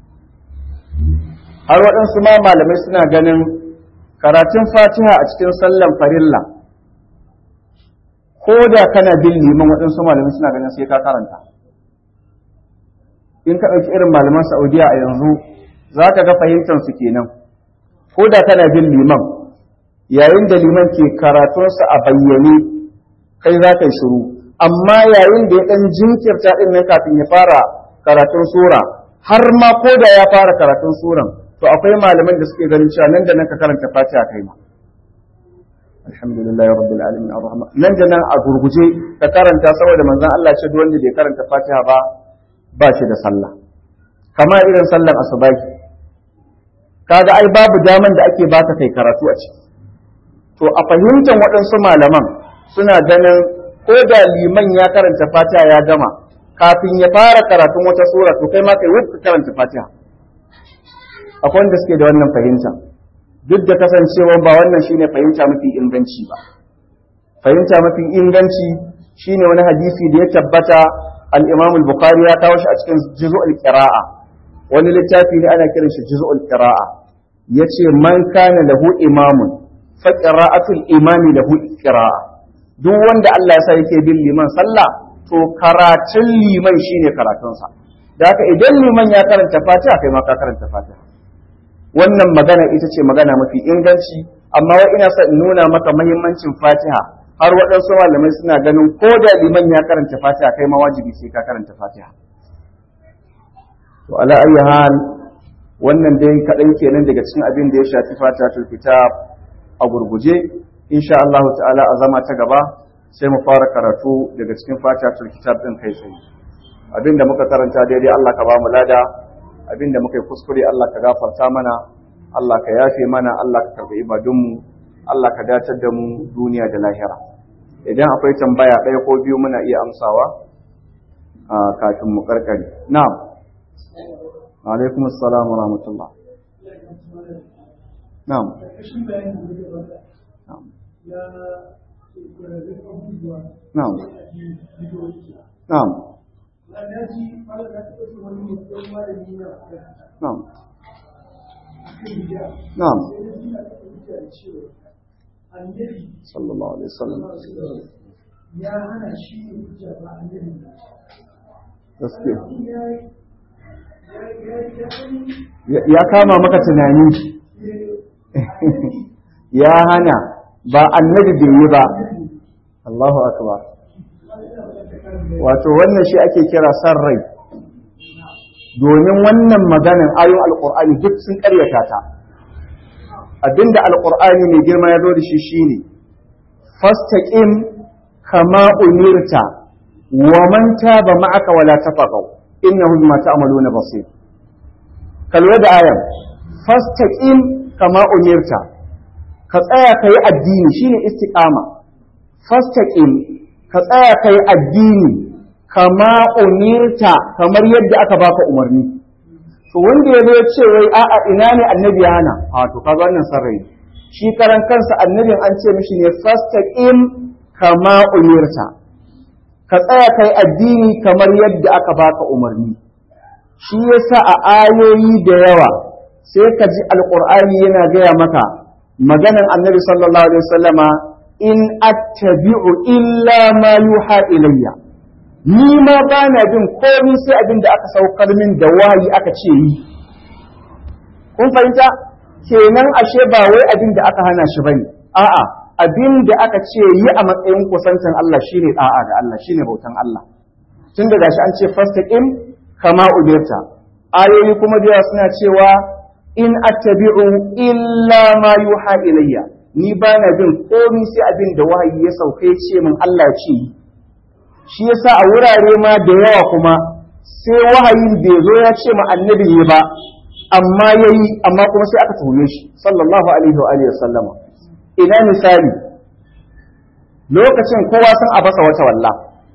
har waɗansu ma malamai suna ganin karatun fatiha a cikin sallan farilla ko da kana bin liman waɗansu malamai suna ganin sai ka karanta in ka ɗauki irin malaman saudiya a yanzu za ka ga fahimtar su kenan ko da kana bin liman yayin da liman ke karatunsa a bayyane kai za ka yi shiru amma yayin da ya ɗan jinkirta ɗin nan kafin ya fara karatun sura har ma ko da ya fara karatun suran to akwai malaman da suke ganin cewa nan da nan ka karanta fatiha kai ma alhamdulillahi rabbil alamin arrahman nan da nan a gurguje ka karanta saboda manzon Allah ce duk wanda bai karanta fatiha ba ba shi da sallah kamar irin sallar asubahi kaga ai babu daman da ake baka kai karatu a ciki to a fahimtar waɗansu malaman suna ganin ko da liman ya karanta fatiha ya gama kafin ya fara karatun wata sura to kai ma kai wuce karanta fatiha akwai wanda suke da wannan fahimta duk da kasancewa ba wannan shine fahimta mafi inganci ba fahimta mafi inganci shine wani hadisi da ya tabbata al-Imam al-Bukhari ya kawo shi a cikin juz'ul qira'a wani littafi ne ana kiran shi juz'ul qira'a yace man kana lahu imamun fa qira'atul imami lahu qira'a duk wanda Allah ya sa yake bin liman sallah to karatun liman shine karatunsa da haka idan liman ya karanta fatiha kai ma ka karanta fatiha wannan magana ita ce magana mafi inganci amma wai ina son in nuna maka mahimmancin fatiha har waɗansu malamai suna ganin ko da liman ya karanta fatiha kai ma wajibi sai ka karanta fatiha to ala ayi hal wannan dai kaɗan kenan daga cikin abin da ya shafi fatihatul kitab a gurguje insha Allah ta'ala a zama ta gaba sai mu fara karatu daga cikin fatihatul kitab din kai tsaye abin da muka karanta daidai Allah ka ba mu lada abin da muka yi kuskure Allah ka gafarta mana Allah ka yafe mana Allah ka karɓi ibadunmu Allah ka datar da mu duniya da lahira idan akwai tambaya ɗaya ko biyu muna iya amsawa a kafin mu karkare na'am alaikum assalam wa rahmatullah na'am na'am na'am na'am na'am sallallahu alaihi wasallam ya hana shi hujja ba annabi gaskiya ya kama maka tunani ya hana ba annabi bai yi ba Allahu akbar wato wannan shi ake kira san rai domin wannan maganin ayon alkur'ani duk sun karyata ta abinda alkur'ani mai girma ya zo da shi shine fastaqim kama umirta wa man taba ma'aka wala tafaqaw innahu bima ta'maluna basir kalwa da ayan fastaqim kama umirta ka tsaya kai addini shine istiqama fastaqim ka tsaya kai addini kama umirta kamar yadda aka baka umarni to wanda ya zo ya ce wai a'a ina ne annabi ya hana a to kaga wannan sarrai shi karan kansa annabin an ce mishi ne fastaqim kama umirta ka tsaya kai addini kamar yadda aka baka umarni shi yasa a ayoyi da yawa sai ka ji alqur'ani yana gaya maka maganan annabi sallallahu alaihi wasallama in attabi'u illa ma yuha ilayya ni ma ba na bin komai sai abin da aka saukar min da wahayi aka ce yi kun fahimta kenan ashe ba wai abin da aka hana shi bane a'a abin da aka ce yi a matsayin kusancin Allah shine da'a ga Allah shine bautan Allah tun da gashi an ce fastaqim kama umirta ayoyi kuma da suna cewa in attabi'u illa ma yuha ilayya ni ba na bin komai sai abin da wahayi ya sauke ce min Allah ce yi shi yasa a wurare ma da yawa kuma sai wahayin bai zo ya ce ma annabi ne ba amma yayi amma kuma sai aka tuhume shi sallallahu alaihi wa alihi wasallama ina misali lokacin kowa san a basa wata walla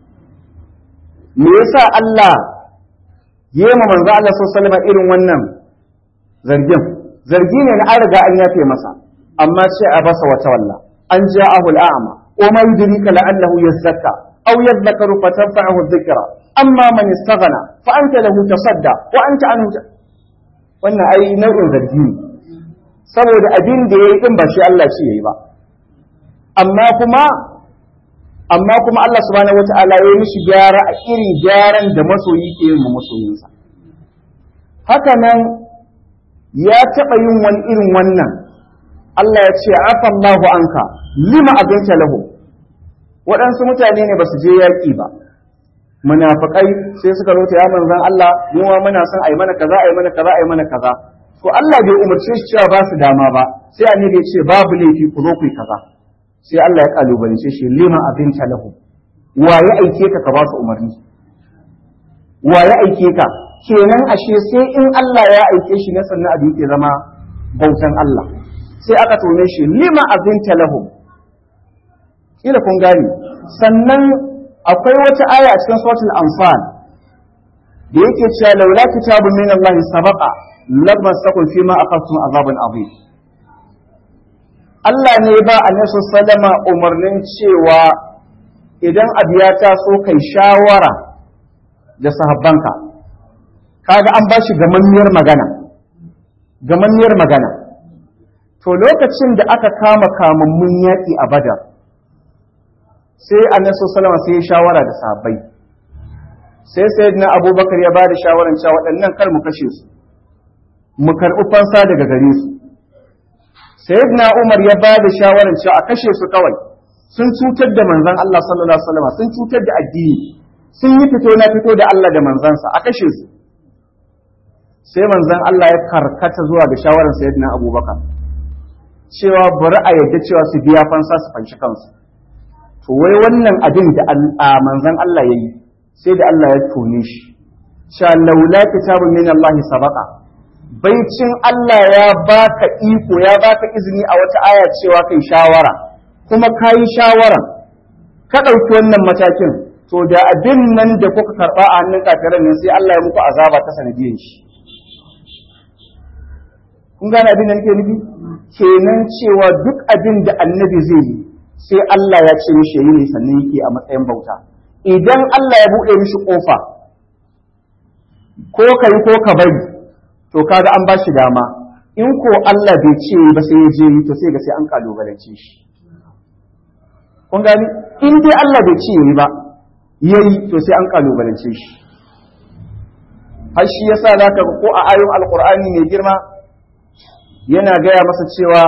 me yasa Allah yema manzo Allah sallallahu alaihi irin wannan zargin zargi ne na an riga an yafe masa amma sai a basa wata walla an ja'ahu al'ama wa ma yudrika la'allahu yazakka aw yadhakkaru fatanfa'ahu dhikra amma man istaghna fa anta lahu tasadda wa anta anhu wannan ai nau'in zargi ne saboda abin da yayi din ba shi Allah ce yayi ba amma kuma amma kuma Allah subhanahu wata'ala ya yi mishi gyara a irin gyaran da masoyi ke yin masoyinsa haka nan ya taɓa yin wani irin wannan Allah ya ce afallahu anka lima abinta lahu waɗansu mutane ne ba su je yaƙi ba munafiƙai sai suka rota ya manzan Allah mu ma muna son ai mana kaza ai mana kaza ai mana kaza to Allah bai umarce shi cewa ba su dama ba sai annabi ya ce babu laifi ku zo ku yi kaza sai Allah ya kalubalance shi lima abinta lahu wa ya aike ka ka ba su umarni wa ya aike ka kenan ashe sai in Allah ya aike shi na sannan abin ke zama bautan Allah sai aka tone shi lima abinta lahu kila kun gane sannan akwai wata aya a cikin suratul anfal da yake cewa laula kitabun min Allah sabaqa lamassakum fima aqadtum azabun azim Allah ne ba annabi sallama umarnin cewa idan abu ya taso kai shawara da sahabbanka kaga an bashi gamanniyar magana gamanniyar magana to lokacin da aka kama kamammun yaƙi a badar sai annabi sallama sai ya shawara da sahabbai sai sayyidina abubakar ya ba da shawaran cewa waɗannan kar mu kashe su mu karɓi fansa daga gare su sayyidina Umar ya ba da shawarar cewa a kashe su kawai sun cutar da manzon Allah sallallahu alaihi wasallam sun cutar da addini sun yi fito na fito da Allah da manzansa a kashe su sai manzon Allah ya karkata zuwa ga shawarar sayyidina Abubakar cewa bari a yadda cewa su biya fansa su fanshi kansu to wai wannan abin da manzon Allah yayi sai da Allah ya tone shi sha laula kitabun min Allah sabaqa baicin Allah ya baka iko ya baka izini a wata aya cewa kai shawara kuma ka yi shawara ka ɗauki wannan matakin to da abin nan da kuka karɓa a hannun kafiran nan sai Allah ya muku azaba ta sanadiyar shi kun gane abin da nake nufi kenan cewa duk abin da annabi zai yi sai Allah ya ce mishi yi ne sannan yake a matsayin bauta idan Allah ya buɗe mishi ƙofa ko ka yi ko ka bari to kaga an ba shi dama in ko Allah bai ce ba sai ya je yi to sai ga sai an kalubalance shi kun gani in dai Allah bai ce yi ba yayi to sai an kalubalance shi har shi yasa zaka ko a ayoyin alqur'ani mai girma yana gaya masa cewa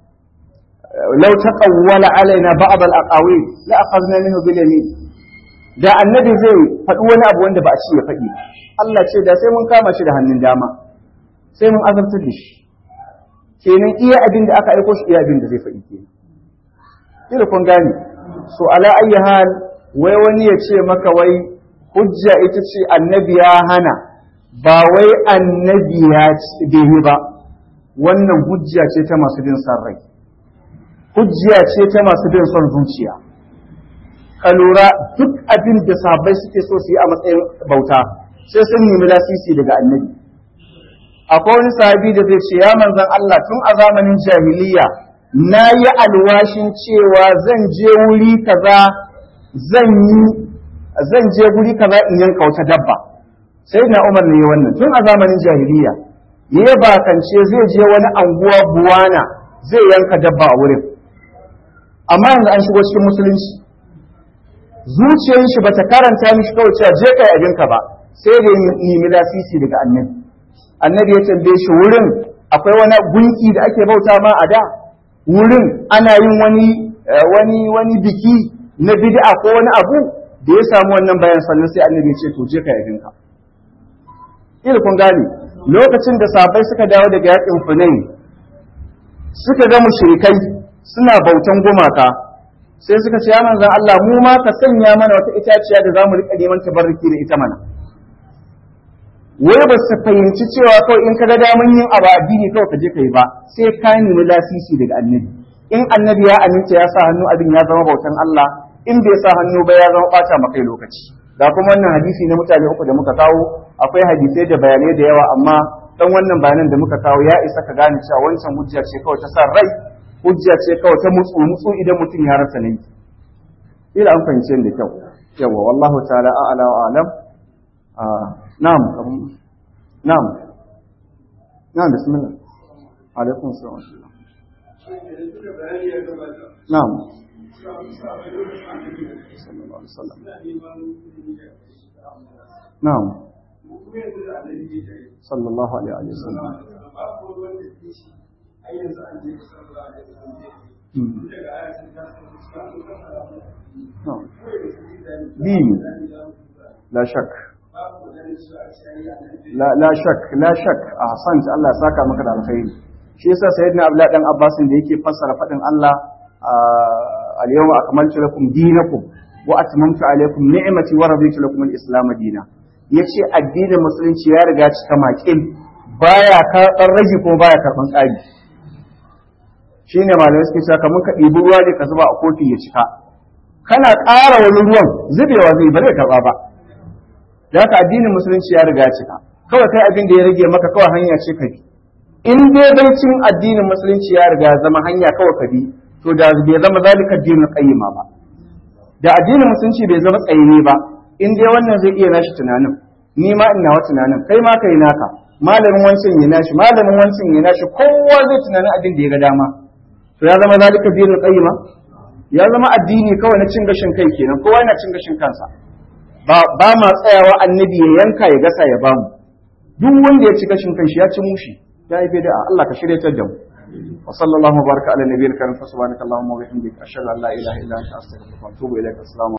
law taqawwala alaina ba'd al-aqawil la akhadna minhu bil yamin da annabi zai faɗi wani abu wanda ba a ci ya faɗi Allah ce da sai mun kama shi da hannun dama sai mun azabtar da shi kenan iya abin da aka aiko shi iya abin da zai faɗi kenan ila kun gane so ala ayyi hal wai wani ya ce maka wai hujja ita ce annabi ya hana ba wai annabi ya bai ba wannan hujja ce ta masu bin son rai hujja ce ta masu bin son zuciya ka lura duk abin da sahabbai suke so su yi a matsayin bauta sai sun nemi lasisi daga annabi akwai wani sahabi da zai ce ya manzan Allah tun a zamanin jahiliya na yi alwashin cewa zan je wuri kaza zan yi zan je wuri kaza in yanka wata dabba sai na Umar ne wannan tun a zamanin jahiliya ya bakance zai je wani anguwa buwana zai yanka dabba a wurin amma yanzu an shigo cikin musulunci zuciyar shi bata karanta mishi kawai cewa je kai abinka ba sai da nemi lasisi daga annabi annabi ya tambaye shi wurin akwai wani gunki da ake bauta ma a da wurin ana yin wani wani wani biki na bid'a ko wani abu da ya samu wannan bayan sannan sai annabi ya ce to je ka yabin ka ila kun gane lokacin da sahabbai suka dawo daga yakin Hunain suka ga mushrikai suna bautan gumaka sai suka ce ya manzon Allah mu ma ka sanya mana wata itaciya da zamu rika neman tabarruki da ita mana wai ba su fahimci cewa kawai in ka ga damun yin abu addini kawai ka je ka yi ba sai ka nemi lasisi daga annabi in annabi ya aminta ya sa hannu abin ya zama bautan Allah in bai sa hannu ba ya zama bata maka lokaci da kuma wannan hadisi na mutane uku da muka kawo akwai hadisai da bayanai da yawa amma dan wannan bayanan da muka kawo ya isa ka gane cewa wancan hujja ce kawai ta sa rai hujja ce kawai ta mutsu mutsu idan mutum ya rasa nayi ila an fahimce da kyau yawa wallahu ta'ala a'ala wa alam نعم نعم نعم بسم الله عليكم السلام ورحمة الله نعم صلى الله عليه وسلم نعم صلى الله عليه وسلم نعم دين لا شك la shak la shak a hasant Allah saka maka da alkhairi shi yasa sayyidina abdullah dan abbas da yake fassara fadin Allah al yawma akmaltu lakum dinakum wa atmamtu alaykum ni'mati wa raditu lakum al-islam dina yace addinin musulunci ya riga cika makin baya karban rage ko baya karban ƙari shine malamai suke cewa kamar ka ɗibi ruwa ne ka zuba a kofi ya cika kana ƙara wani ruwan zubewa zai ba zai karɓa ba da haka addinin musulunci ya riga cika kawai kai abin da ya rage maka kawai hanya ce ka bi in dai baicin addinin musulunci ya riga zama hanya kawai ka bi to da bai zama zalika addinin qayyima ba da addinin musulunci bai zama tsayini ba in dai wannan zai iya nashi tunanin ni ma ina wa tunanin kai ma kai naka malamin wancan ya nashi malamin wancan ya nashi kowa zai tunanin abin da ya ga dama to ya zama zalika addinin qayyima ya zama addini kawai na cin gashin kai kenan kowa yana cin gashin kansa ba ma tsayawa annabi ya yanka ya gasa ya bamu duk wanda ya ci gashin kanshi ya ci mushi ya yi da Allah ka shiryatar da mu wa sallallahu baraka ala nabiyil karim fa subhanaka allahumma wa bihamdika ashhadu an la ilaha illa anta astaghfiruka wa atubu ilaik assalamu